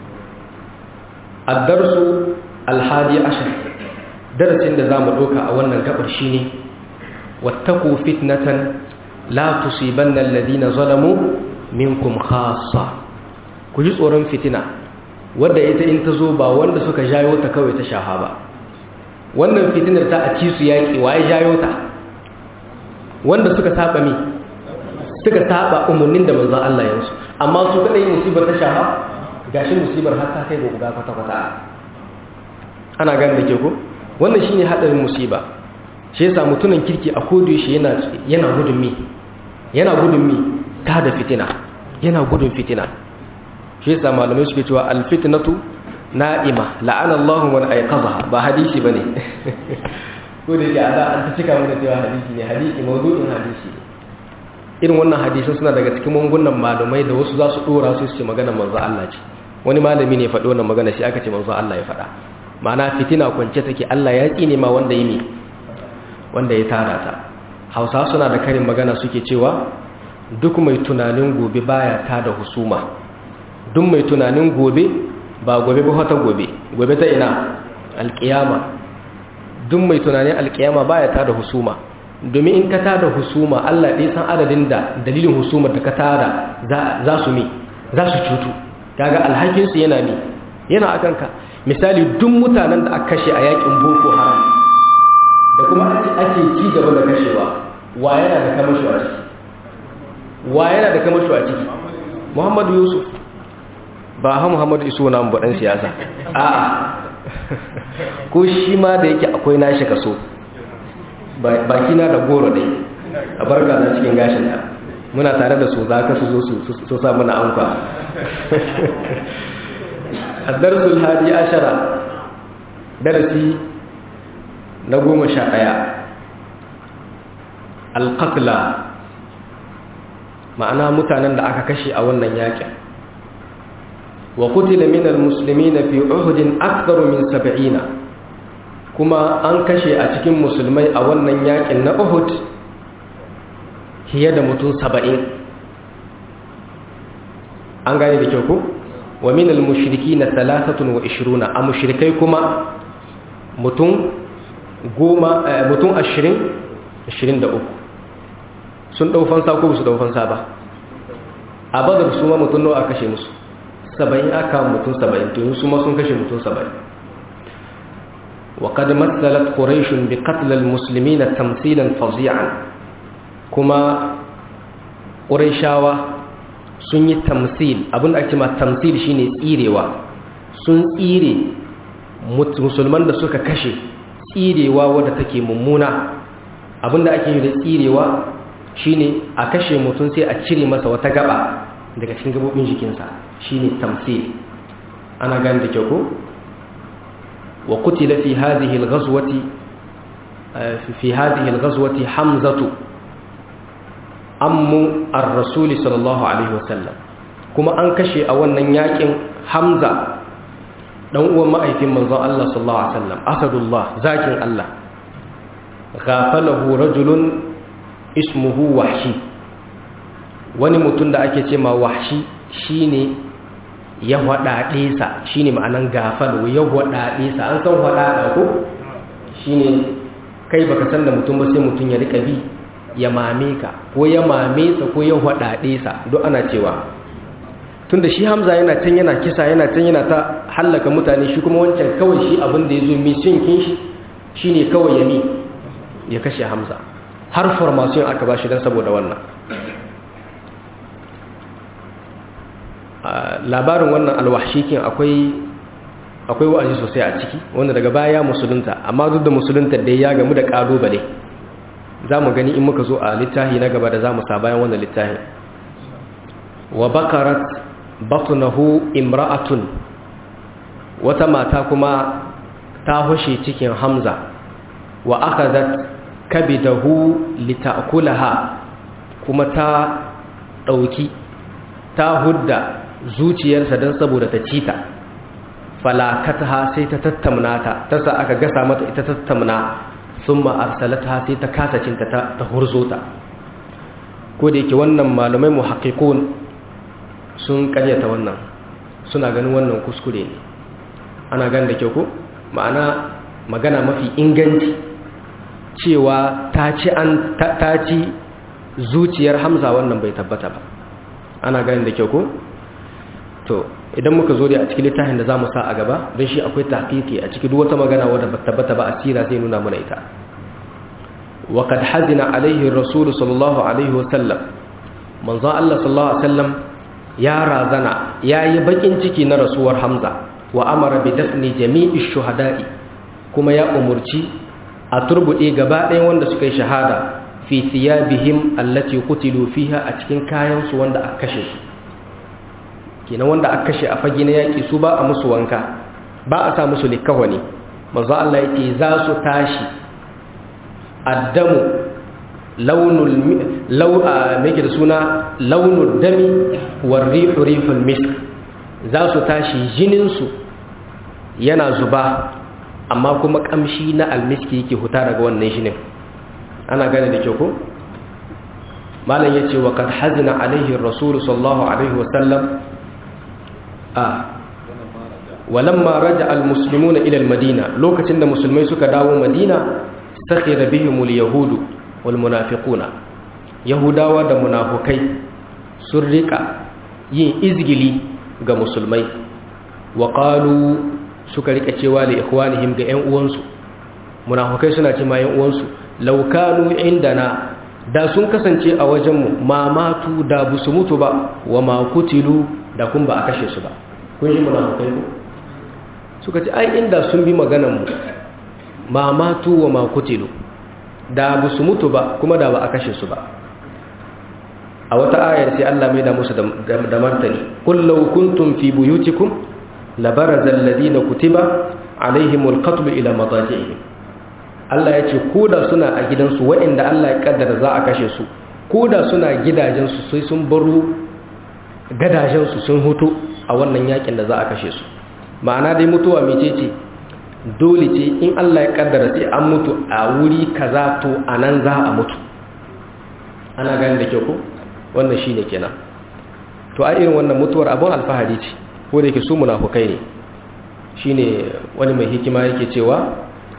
S1: ad-darsu al-hadi ashar darasin da zamu doka a wannan gabar shine wattaqu fitnatan la tusibanna alladhina zalamu minkum khassa ku ji tsoron fitina wadda ita in ta zo ba wanda suka jayo ta kawai ta shafa ba wannan fitinar ta a ci su yaƙi waye jayo ta wanda suka saba mi suka saba umarnin da manzon Allah ya musu amma su kadai musibar ta shafa gashi musibar har ta kai ga guda kwata kwata ana gane da ke ko wannan shine hadarin musiba shi yasa mutumin kirki a kodo shi yana yana gudun mi yana gudun mi ta da fitina yana gudun fitina shi yasa malamai suke cewa alfitnatu na'ima la'ana Allahu man ayqadha ba hadisi bane ko da yake an ta cika mana cewa hadisi ne hadisi mawdu'in hadisi ne irin wannan hadisin suna daga cikin mungunan malamai da wasu za su dora su su magana manzo Allah ce wani malami ne faɗi wannan magana shi aka ce manzo Allah ya faɗa ma'ana fitina kwance take Allah ya tsine ma wanda yi wanda ya tara ta Hausa suna da karin magana suke cewa duk mai tunanin gobe baya ta da husuma duk mai tunanin gobe ba gobe ba ta gobe gobe ta ina alkiyama duk mai tunanin alkiyama baya ta da husuma domin in ka tada husuma Allah ɗaya san adadin da dalilin husumar da ka tada za su mi za su cutu kaga alhakinsu yana mi yana akan ka misali duk mutanen da aka kashe a yakin boko haram da kuma ake ci gaba da kashewa wa yana da kamasho a ciki wa yana da kamasho a ciki muhammadu yusuf ba ha muhammadu iso na dan siyasa a'a ko shi ma da yake akwai nashi kaso baki na da goro dai a barka na cikin gashin ta muna tare da su za ka su zo su sa mana anka addarsul hadi ashara darasi na goma sha ɗaya alƙatla ma'ana mutanen da aka kashe a wannan yakin wa kutila min almuslimina fi uhudin aktharu min sab'ina kuma an kashe a cikin musulmai a wannan yakin na uhud fiye da mutum saba'in an gane da kyau ku wa min almushriki na talatatun wa ishiruna a mushrikai kuma mutum goma mutum ashirin ashirin da uku sun ɗaufansa ko su ɗaufansa ba a badar su ma mutum nawa kashe musu saba'in aka mutum saba'in to su ma sun kashe mutum saba'in وقد مثلت قريش بقتل المسلمين تمثيلا فظيعا كما قريشاوا sun yi tamsil abin da ake ma tamsil shine tsirewa sun tsire musulman da suka kashe tsirewa wadda take mummuna abin da ake yi da tsirewa shine a kashe mutum sai a cire masa wata gaba daga cikin gabobin jikinsa shine tamsil ana gani da kyau ko وقتل في هذه الغزوة في هذه الغزوة حمزة أم الرسول صلى الله عليه وسلم كما أنكشي أولا ياكن حمزة دون هو ما أيتم من الله صلى الله عليه وسلم أسد الله زاكن الله غافله رجل اسمه وحشي wani mutum da ake ce ma wahshi shine ya waɗaɗe sa shi ne ma'anan gafal ya waɗaɗe sa an san waɗaɗa ko shi ne kai baka san da mutum ba sai mutum ya riƙa bi ya mame ka ko ya mame sa ko ya waɗaɗe sa duk ana cewa tun da shi hamza yana can yana kisa yana can yana ta hallaka mutane shi kuma wancan kawai shi abin da ya zo mission kin shi shi ne kawai ya mi ya kashe hamza har formation aka ba shi don saboda wannan labarin wannan alwahshikin akwai akwai wa'azi sosai a ciki wanda daga baya musulunta amma duk da musulunta da ya gamu da kalubale za mu gani in muka zo a littafi na gaba da za mu sa bayan wannan littafi wa bakarat batnahu imra'atun wata mata kuma ta hushe cikin hamza wa akadat kabidahu litakulaha kuma ta dauki ta hudda zuciyarsa don saboda ta ci ta falakataha sai ta tattamna ta ta sa aka gasa mata ita tattamna sun ma'arsalata sai ta kasa cinta ta hurzo ta ko da yake wannan malamai mu haƙiƙon sun ƙaryata wannan suna ganin wannan kuskure ne ana gan da kyau ko ma'ana magana mafi inganci cewa ta ci zuciyar hamza wannan bai tabbata ba ana ganin da kyau ko to idan muka zo da a cikin littafin da zamu sa a gaba don shi akwai tahqiqi a cikin duk wata magana wadda ba tabbata ba asira zai nuna mana ita wa qad hazina alaihi rasul sallallahu alaihi wasallam manzo Allah sallallahu alaihi wasallam ya razana yayi bakin ciki na rasuwar Hamza wa amara bi dafni jami'i shuhada'i kuma ya umurci a turbude gaba ɗayan wanda suka yi shahada fi thiyabihim allati qutilu fiha a cikin kayan su wanda aka kashe su kenan wanda aka kashe a fage na yaƙi su ba a musu wanka ba a sa musu likawa ne manzo Allah ya ce za su tashi addamu launul lau a meke da suna launul dami war rihu rihul misk za su tashi jininsu yana zuba amma kuma kamshi na almiski yake huta daga wannan jinin ana gane da kyau ko malam yace wa kad hazina alaihi rasul sallallahu alaihi wasallam a walamma raja almuslimuna ila almadina lokacin da musulmai suka dawo madina sakhira bihim alyahudu wal munafiquna yahudawa da munafukai sun rika yin izgili ga musulmai wa qalu suka rika cewa li ikhwanihim ga ƴan uwansu munafukai suna ce ma ƴan uwansu law kanu indana da sun kasance a wajenmu ma matu da busu mutu ba wa ma kutilu da kun ba a kashe su ba kun ji munafukai ko suka ce ai inda sun bi maganan mu ma matu wa ma kutilu da busu mutu ba kuma da ba a kashe su ba a wata ayar sai Allah mai da musu da martani qul law kuntum fi buyutikum labaraza alladhina kutiba alaihimul qatl ila madaji'ihim Allah ya ce koda suna a gidansu waɗanda Allah ya kaddara za a kashe su koda suna gidajensu sai sun baro gadajensu sun hutu a wannan yakin da za a kashe su ma'ana dai mutuwa mece ce dole ce in Allah ya kaddara sai an mutu a wuri kaza to anan za a mutu ana gani da kyau ko wannan shine kenan to a irin wannan mutuwar abun alfahari ce ko da yake su munafukai ne shine wani mai hikima yake cewa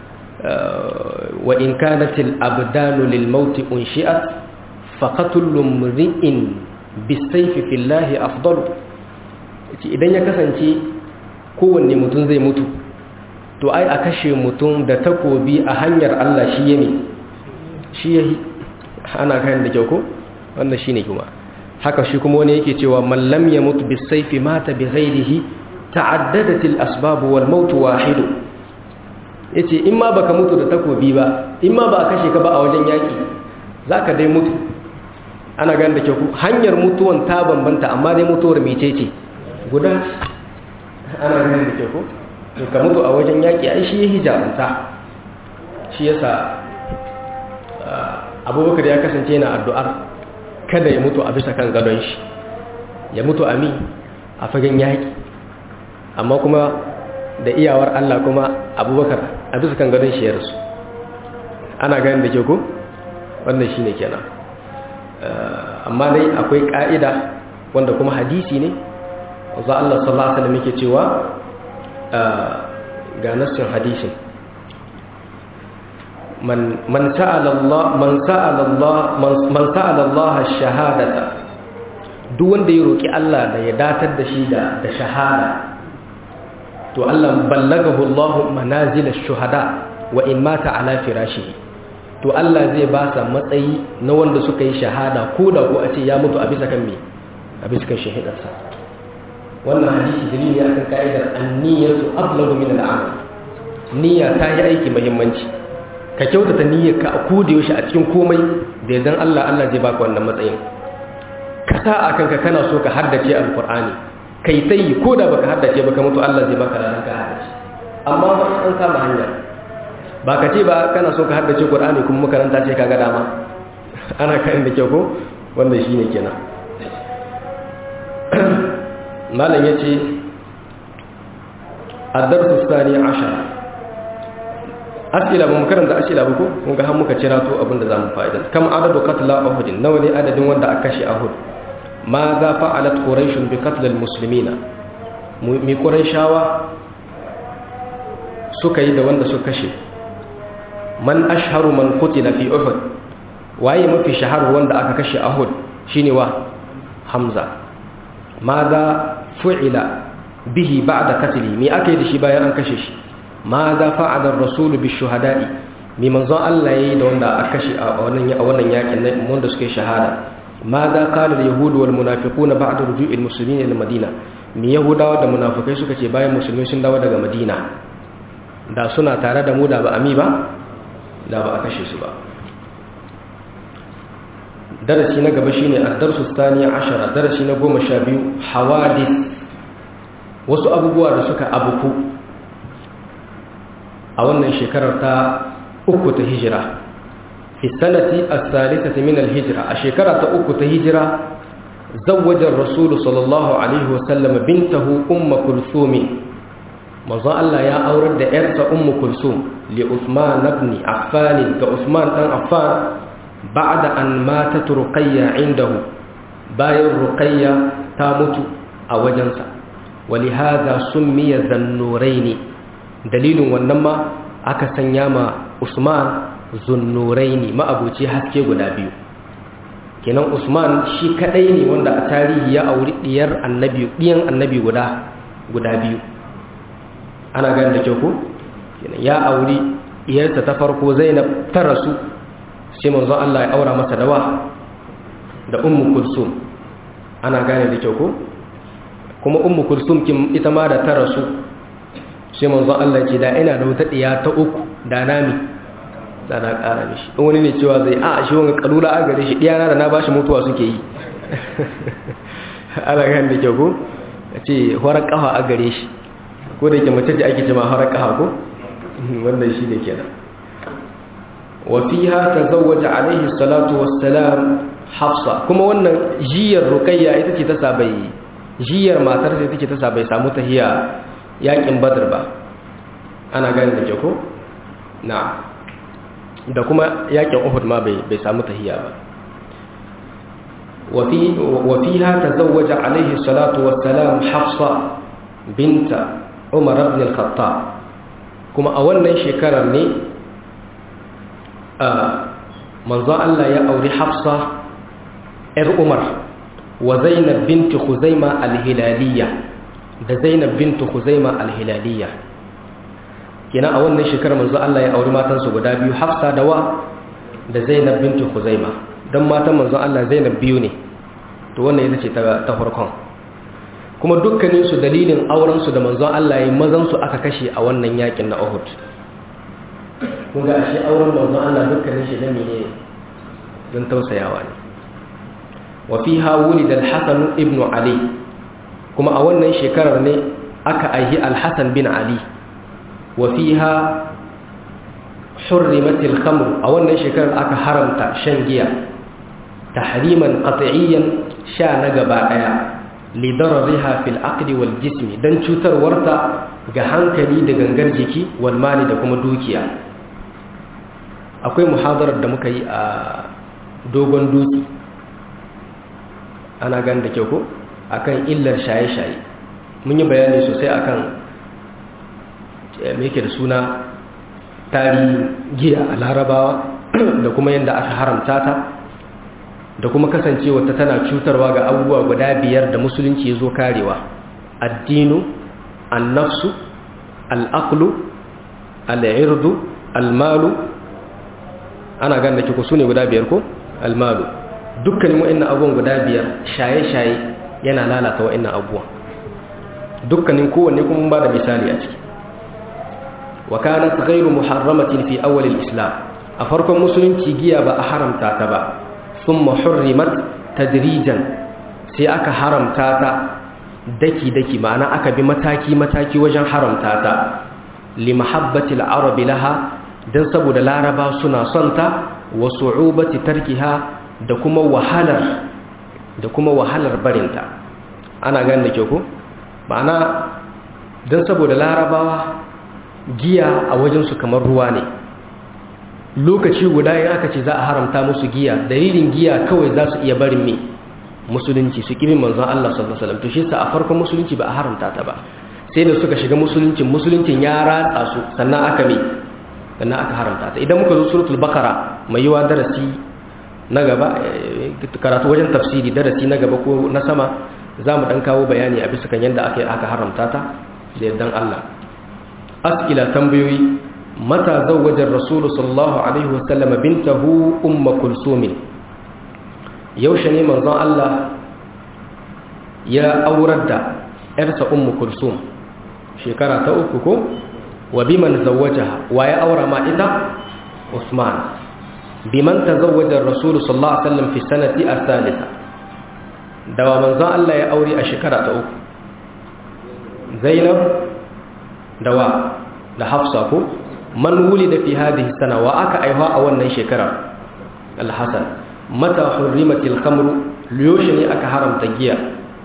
S1: wa in kanat al abdanu lil maut unshi'at faqatul mri'in bisayfi fillahi afdalu idan ya kasance kowanne mutum zai mutu to ai a kashe mutum da takobi a hanyar Allah shi yame shi yahi ana kayan da kyau ko wannan shine kuma haka shi kuma wani yake cewa man lam yamut bisayfi mata bi ghairihi ta'addadat al asbab wal maut wahid yace in ma baka mutu da takobi ba in ma ba a kashe ka ba a wajen yaki zaka dai mutu ana ganin da kyau hanyar mutuwan ta bambanta amma dai mutuwar mecece guda ana ganin da kyau to ka mutu a wajen yaki ai shi yahi jarunta shi yasa abubakar ya kasance yana addu'ar kada ya mutu a bisa kan gadon shi ya mutu a mi a fagen yaƙi amma kuma da iyawar Allah kuma abubakar a bisa kan gadon shi ya rasu ana ganin da ke ku wannan shi ne kenan amma dai akwai ƙa'ida wanda kuma hadisi ne wanzu Allah sallallahu Alaihi wasallam yake cewa ga nassin hadisin من من سأل الله من سأل الله من سأل الله الشهادة duk wanda ya roki Allah da ya datar da shi da da shahada to Allah ballagahu Allah manazil ash-shuhada wa in mata ala firashihi to Allah zai ba sa matsayi na wanda suka yi shahada ko da ko a ce ya mutu a bisa kan me a bisa kan shahidarsa wannan hadisi dalili ne akan ka'idar an-niyyatu ablagu min al-amal niyya ta yi aiki muhimmanci ka kyautata niyyarka a koda yaushe a cikin komai da yardan Allah Allah zai baka wannan matsayin ka sa a kanka kana so ka haddace alqur'ani kai tayi koda baka haddace baka mutu Allah zai baka ranar ka haddace amma ba an kama hanya ba ka ce ba kana so ka haddace qur'ani kuma makaranta ce kaga dama ana kan da kyau ko wanda shine kenan malam yace الدرس الثاني عشر asila ba mu karanta asila ba ko mun ga har muka cira to abin da zamu fa'ida kam adadu qatla uhud nawa ne adadin wanda aka kashe uhud ma za fa'alat quraish bi qatl al muslimina mi quraishawa suka yi da wanda suka kashe man ashharu man qutila fi uhud waye mafi shahar wanda aka kashe uhud shine wa hamza ma za fu'ila bihi ba'da qatli mi akai da shi bayan an kashe shi ma za fa'adar rasulu bi shuhada'i mai manzon Allah ya yi da wanda aka kashe a wannan yakin na wanda suka yi shahada ma za kalar yahudu wal munafiku na ba'adar ruju'il musulmi ne madina mai yahudawa da munafikai suka ce bayan musulmi sun dawo daga madina da suna tare da mu da ba ami ba da ba a kashe su ba darasi na gaba shine ad-darsu thani ashara darasi na goma sha biyu hawadith wasu abubuwa da suka abuku a wannan shekarar ta uku ta hijira fi sanati as-salisati min al-hijra a shekara ta uku ta hijira zawwaja ar-rasul sallallahu alaihi wa sallam bintahu umm kulthum manzo Allah ya aurar da yarsa umm kulthum li Uthman ibn Affan ga Uthman dan Affan ba'da an matat Ruqayya indahu bayan Ruqayya ta mutu a wajensa ولهذا سمي ذا النورين dalilin wannan ma aka sanya ma Usman zunnuraini ma'abuci haske guda biyu kenan Usman shi kadai ne wanda a tarihi ya auri diyar annabi diyan annabi guda guda biyu ana ganin da kyau ko kenan ya auri diyarsa ta farko Zainab ta rasu sai manzon Allah ya aura masa dawa da Ummu Kulsum ana gane da kyau ko kuma Ummu Kulsum kin ita ma da ta rasu sai manzon Allah ce da ina da wata diya ta uku da nami da na ƙara mishi in wani ne cewa zai a shi wani kalula a gare shi diyana da na bashi mutuwa suke yi ana gan da kyau ko a ce horar kafa a gare shi ko da ke mace da ake cima horar kafa ko wannan shi ne kenan wa fiha tazawwaja alaihi salatu wassalam hafsa kuma wannan jiyar ruqayya ita ce ta sabai jiyar matar sai take ta sabai samu tahiya yakin badar ba ana gani da ke ko na da kuma yakin uhud ma bai samu tahiya ba wafiha ta zawaja alaihi salatu wassalam hafsa binta umar ibn al-khattab kuma a wannan shekarar ne manzon Allah ya auri hafsa ‘yar umar wa zainab binti khuzaima al-hilaliyya da Zainab bintu Khuzaima al-Hilaliyya kina a wannan shekarar manzo Allah ya auri matansu guda biyu Hafsa da wa da Zainab bintu Khuzaima dan matan manzo Allah Zainab biyu ne to wannan ita ce ta farkon kuma dukkanin su dalilin auren su da manzo Allah ya mazan su aka kashe a wannan yakin na Uhud kun ga shi auren manzo Allah dukkanin shi da ne don tausayawa ne wa fiha wulida al-Hasan ibn Ali kuma a wannan shekarar ne aka aihi alhassan bin ali wa fiha hurrimatil khamr a wannan shekarar aka haramta shan giya tahriman qat'iyyan sha na gaba daya li darariha fil aqli wal jismi dan cutarwarta ga hankali da gangar jiki wal mali da kuma dukiya akwai muhadarar da muka yi a dogon dutse ana gan da kyau ko akan illar shaye-shaye mun yi bayani sosai akan me yake da suna tarihin giya a larabawa da kuma yadda aka haramta ta da kuma kasancewa ta tana cutarwa ga abubuwa guda biyar da musulunci ya zo karewa addinu annafsu al'aqlu al'irdu almalu ana gan da kiko su ne guda biyar ko almalu dukkanin wa'annan abubuwan guda biyar shaye-shaye yana lalata wa'annan abubuwan dukkanin kowanne kuma ba da misali a ciki wa kanat ghayru muharramatin fi awwal al-islam a farkon musulunci giya ba a haramta ta ba thumma hurrimat tadrijan sai aka haramta ta daki daki ma'ana aka bi mataki mataki wajen haramta ta li mahabbati al-arab laha dan saboda laraba suna son ta wa su'ubati tarkiha da kuma wahalar da kuma wahalar barinta ana ganin da ke ku ma'ana don saboda larabawa giya a wajensu kamar ruwa ne lokaci guda yin aka ce za a haramta musu giya dalilin giya kawai za su iya barin mai musulunci su kirin manzon Allah sallallahu alaihi wasallam to shi sa a farkon musulunci ba a haramta ta ba sai da suka shiga musuluncin musuluncin ya ratsa su sannan aka mai sannan aka haramta ta idan muka zo suratul bakara mai yiwa darasi na gaba karatu wajen tafsiri darasi na gaba ko na sama za mu ɗan kawo bayani a bisa kan yadda aka aka haramta ta da yardan Allah askila tambayoyi mata zawwajar rasulu sallallahu alaihi wasallam bintahu umma kulsum yaushe ne manzon Allah ya aurar da yarsa ummu kulsum shekara ta uku ko wa biman zawwajaha wa ya aura ma ita Usman biman tazawwaja ar-rasul sallallahu alaihi wasallam fi sanati ath-thalitha dawa manzon Allah ya aure a shekara ta uku zainab da wa da hafsa ko man wulida fi hadhihi sana wa aka aiwa a wannan shekara al-hasan mata hurrimatil khamru liyoshi ne aka haramta giya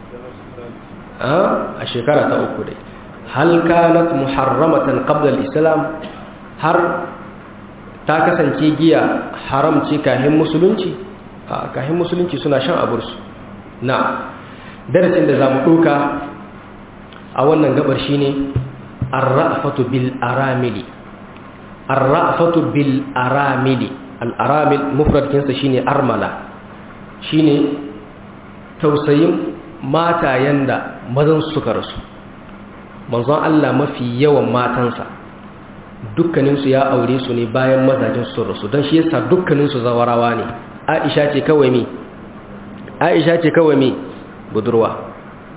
S1: a shekara ta uku dai hal kanat muharramatan qabla al-islam har ta kasance giya haramci kahin musulunci a kahin musulunci suna shan abursu na darasin da zamu doka a wannan gabar shine ar-ra'fatu bil aramili ar-ra'fatu bil aramili al-aramil mufrad kinsa shine armala shine tausayin matayen da mazan suka rasu manzon Allah mafi yawan matansa dukkaninsu ya aure su ne bayan mazajin su rasu don shi yasa dukkaninsu zawarawa ne aisha ce kawai mi aisha ce kawai mi budurwa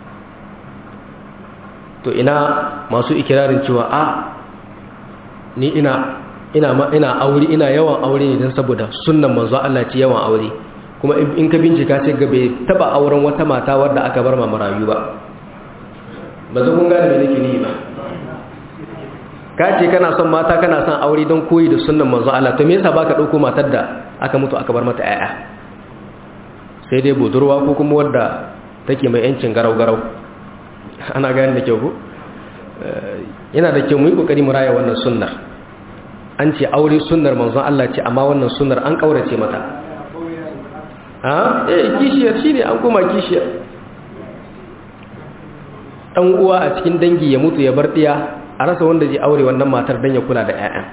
S1: to ina masu ikirarin cewa a ni ina ina ina aure ina yawan aure ne don saboda sunnan manzo Allah ce yawan aure kuma in ka bincika sai ga bai taba auren wata mata wadda aka bar ma marayu ba ba zan kun gane me nake ni ba ka ce kana son mata kana son aure don koyi da sunnan manzo Allah to me yasa baka dauko matar da aka mutu aka bar mata yaya sai dai budurwa ko kuma wadda take mai yancin garau garau ana gane da kyau ko yana da kyau mu yi kokari mu raya wannan sunnar an ce aure sunnar manzo Allah ce amma wannan sunnar an kaurace mata ha eh kishiyar shine an koma kishiyar dan uwa a cikin dangi ya mutu ya bar diya a rasa wanda zai aure wannan matar dan ya kula da ƴaƴan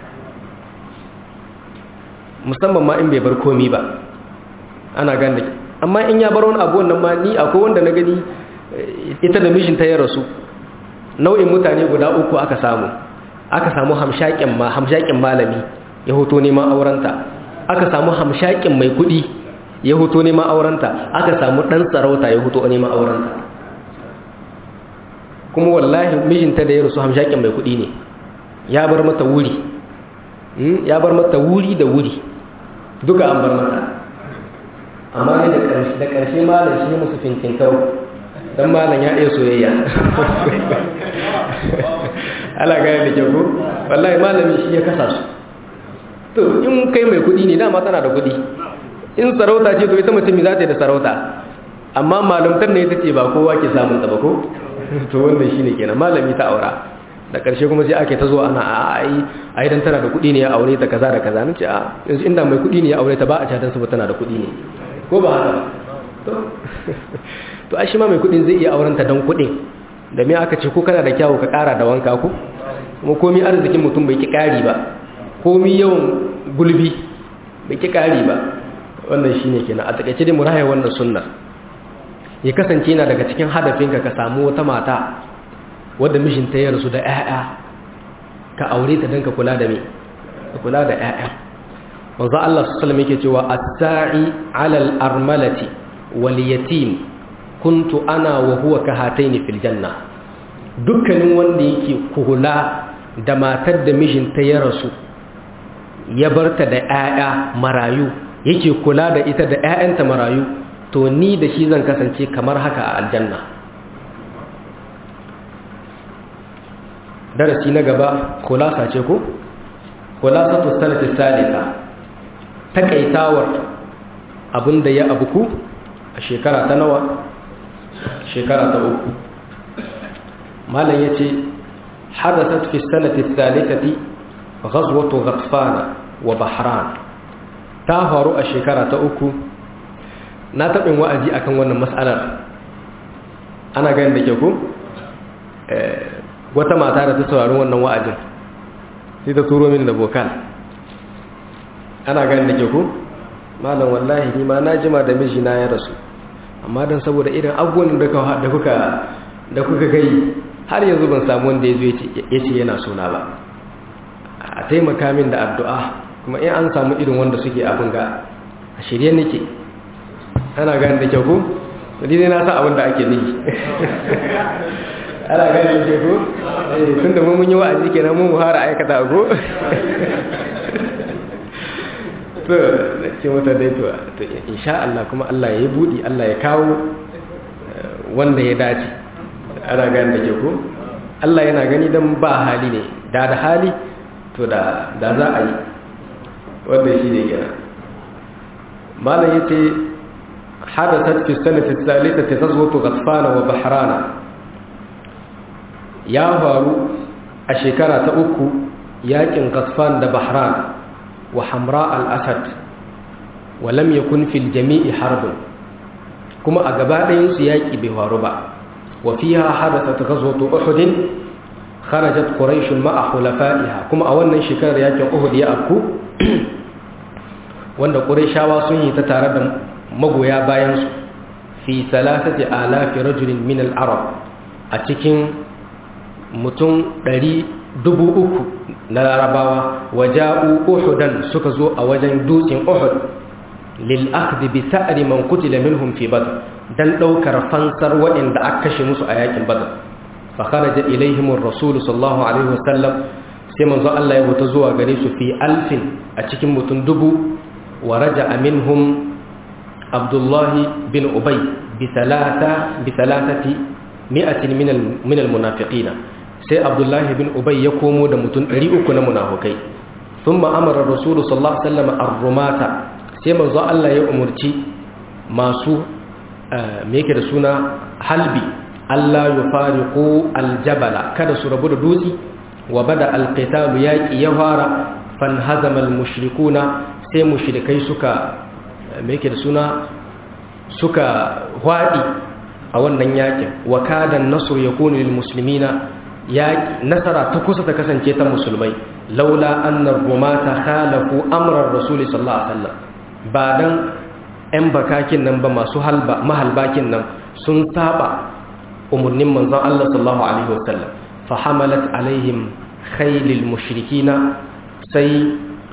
S1: musamman ma in bai bar komi ba ana ganda amma in ya bar wani abu wannan ma ni akwai wanda na gani ita da mijinta ya rasu nau'in mutane guda uku aka samu aka samu hamshakin ma hamshakin malami ya hoto neman aurenta aka samu hamshakin mai kuɗi ya hoto neman aurenta aka samu ɗan sarauta ya hoto neman aurenta kuma wallahi mijinta da ya rasu hamshakin mai kuɗi ne ya bar mata wuri ya bar mata wuri da wuri duka an bar mata amma ne da ƙarshe malam shi musu fintin kau don malam ya iya soyayya ala gaya da kyau wallahi malami shi ya kasa su to in kai mai kuɗi ne dama tana da kuɗi in sarauta ce to ita mutum za ta yi da sarauta amma malamtar ne ita ce ba kowa ke samun ta ba ko to wannan shine kenan malami ta aura da ƙarshe kuma sai ake ta zo ana a ai ai dan tana da kuɗi ne ya aure ta kaza da kaza nace a yanzu inda mai kuɗi ne ya aure ta ba a ci dan saboda tana da kuɗi ne ko ba haka to to ai shi ma mai kuɗin zai iya auren ta dan kuɗin da me aka ce ko kana da kyawu ka ƙara da wanka ko kuma komai arzikin mutum bai ki ƙari ba komai yawan gulbi bai ki ƙari ba wannan shine kenan a takaice dai mu raya wannan sunnar ya kasance yana daga cikin hadafinka ka samu wata mata wadda mijinta ya rasu da 'ya'ya ka aure ta don ka kula da me ka kula da 'ya'ya wanzu Allah su salama yake cewa as-sa'i 'alal armalati wal yatim kuntu ana wa huwa ka hataini fil janna dukkanin wanda yake kula da matar da mijinta ya rasu ya barta da 'ya'ya marayu yake kula da ita da 'ya'yanta marayu to ni da shi zan kasance kamar haka a aljanna darasi na gaba kulasa ce ko kulasa to sanata salisa takaitawar abinda ya abuku a shekara ta nawa shekara ta uku malam yace hadathat fi sanati thalithati ghazwatu ghatfana wa bahran ta faru a shekara ta uku na taɓin wa'azi akan wannan matsalar ana ganin da ke ku wata mata da ta saurari wannan wa'azin sai ta turo min da bokal ana ganin da ke ku malam wallahi ni ma na jima da mijina ya rasu amma don saboda irin abubuwan da kuka da kuka gai har yanzu ban samu wanda ya zo ya ce yana suna ba a taimaka min da addu'a kuma in an samu irin wanda suke abin ga a shirye nake ana gani da kyau ko ni ne na sa abin da ake nihi ana gani da kyau ko tun da mun yi wa'azi kenan mun muhara aikata ko to na ce mata dai to to insha Allah kuma Allah ya yi budi Allah ya kawo wanda ya dace ana gani da kyau ko Allah yana gani dan ba hali ne da da hali to da da za a yi wanda shi ne gina malam yace hadathat fi sanati thalithati ghazwatu ghatfan wa bahrana ya faru a shekara ta uku yakin ghatfan da bahran wa hamra al-asad wa lam yakun fil jami'i harbun kuma a gaba ɗayan su yaki bai faru ba wa fiha hadathat ghazwatu uhud kharajat quraish ma'a khulafaiha kuma a wannan shekarar yakin uhud ya afku wanda qurayshawa sun yi ta tare da magoya bayan su fi salasati alafi rajulin min al-arab a cikin mutum ɗari dubu uku na larabawa waja'u uhudan suka zo a wajen dutsen uhud lil akhdhi bi sa'ri man qutila minhum fi badr dan daukar fansar waɗanda aka kashe musu a yakin badr fa kharaja ilaihim ar-rasul sallallahu alaihi wasallam sai manzo Allah ya wuta zuwa gare su fi alfin a cikin mutum dubu wa raja'a minhum abdullah bin ubay bi thalatha bi thalathati mi'atin min al-munafiqina sai abdullahi bin ubay ya komo da mutum 300 na munafukai sun ma'amarar rasulu sallallahu alaihi wasallam ar-rumata sai manzo Allah ya umurci masu me yake da suna halbi Allah ya fariqu al-jabala kada su rabu da dutsi wa bada al-qital yaqi ya fara fanhazama al-mushrikuna sai mushrikai suka me yake da suna suka hwadi a wannan yakin wa kada an-nasr yakunu lil muslimina ya nasara ta kusa ta kasance ta musulmai laula annar rumata khalafu amran rasuli sallallahu alaihi wasallam ba dan ɗan bakakin nan ba masu halba mahalbakin nan sun saba umurnin manzon Allah sallallahu alaihi wasallam fa hamalat alaihim khaylil mushrikina sai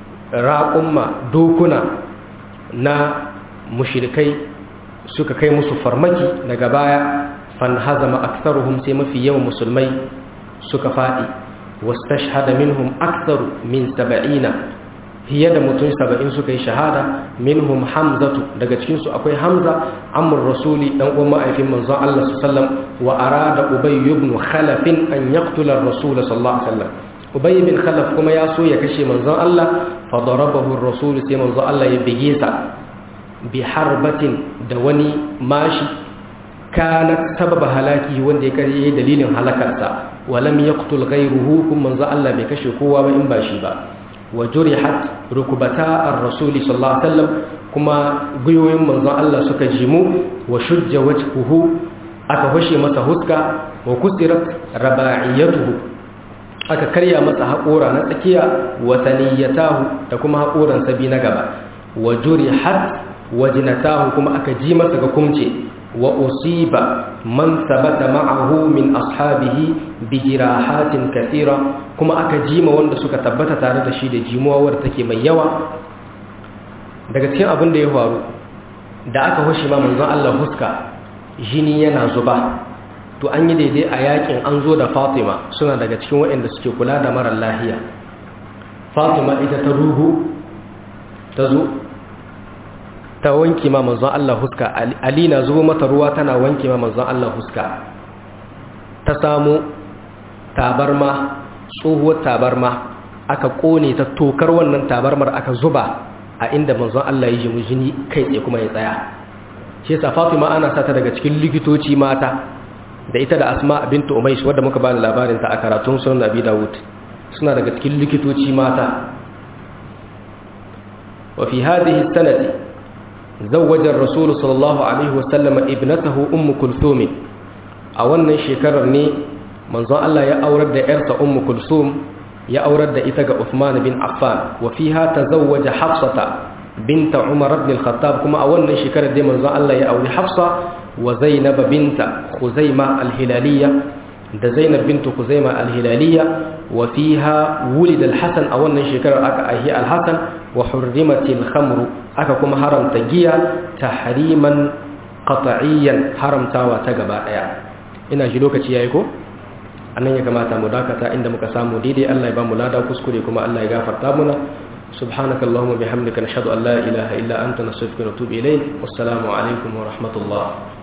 S1: raqumma dokuna na mushrikai suka kai musu farmaki daga baya fan hazama aktharuhum sai mafi yawan musulmai suka faɗi wastashhada minhum aktharu min saba'ina fiye da mutum saba'in suka yi shahada minhum hamzatu daga cikinsu akwai hamza amur rasuli dan uwan ma'aifin manzon Allah sallam wa arada ubay ibn khalaf an yaqtula ar-rasul sallallahu alaihi wasallam ubay ibn khalaf kuma ya so ya kashe manzon Allah fa darabahu ar-rasul sai manzon Allah ya bige sa bi harbatin da wani mashi kanat sababa halaki wanda ya kare dalilin halakarsa walam yaqtul ghayruhu kun manzo Allah bai kashe kowa ba in ba shi ba wa jurihat rukbata ar-rasul sallallahu alaihi wasallam kuma guyoyin manzo Allah suka jimu wa shujja wajhuhu aka fashe masa huska wa kusirat raba'iyatuhu aka karya masa haƙora na tsakiya wa saniyatahu da kuma haƙoran sabi na gaba wa jurihat wajnatahu kuma aka ji masa ga kumce wa usiba man sabata ma'ahu min ashabihi bi jirahatin kathira kuma aka jima wanda suka tabbata tare da shi da jimuwa wadda take mai yawa daga cikin abin da ya faru da aka hoshi ma manzon Allah huska jini yana zuba to an yi daidai a yakin an zo da Fatima suna daga cikin waɗanda suke kula da mara lahiya Fatima ita ta ruhu ta zo ta wanke ma manzon Allah huska Ali na zubo mata ruwa tana wanke ma manzon Allah huska ta samu tabarma tsohuwar tabarma aka kone ta tokar wannan tabarmar aka zuba a inda manzon Allah ya jimu jini kai tsaye kuma ya tsaya shi yasa Fatima ana sata daga cikin likitoci mata da ita da Asma bintu Umaysh wadda muka bani labarin ta a karatun sunan Abi Dawud suna daga cikin likitoci mata wa fi hadhihi sanati زوج الرسول صلى الله عليه وسلم ابنته أم كلثوم أولا شكرر ني منظر الله يا أورد إرث أم كلثوم يا أورد إتق عثمان بن عفان وفيها تزوج حفصة بنت عمر بن الخطاب كما أولا شكرر دي منظر الله يا أورد حفصة وزينب بنت خزيمة الهلالية da Zainab bintu Kuzaima al-Hilaliya wa fiha wulida al-Hasan a wannan shekarar aka aihi al-Hasan wa hurrimatil khamru aka kuma haramta giya tahriman qat'iyyan haramtawa ta gaba daya ina shi lokaci yayi ko annan ya kamata mu dakata inda muka samu daidai Allah ya ba mu lada kuskure kuma Allah ya gafarta muna subhanakallahumma bihamdika nashhadu an la ilaha illa anta nastaghfiruka wa natubu ilayk wassalamu alaikum wa rahmatullah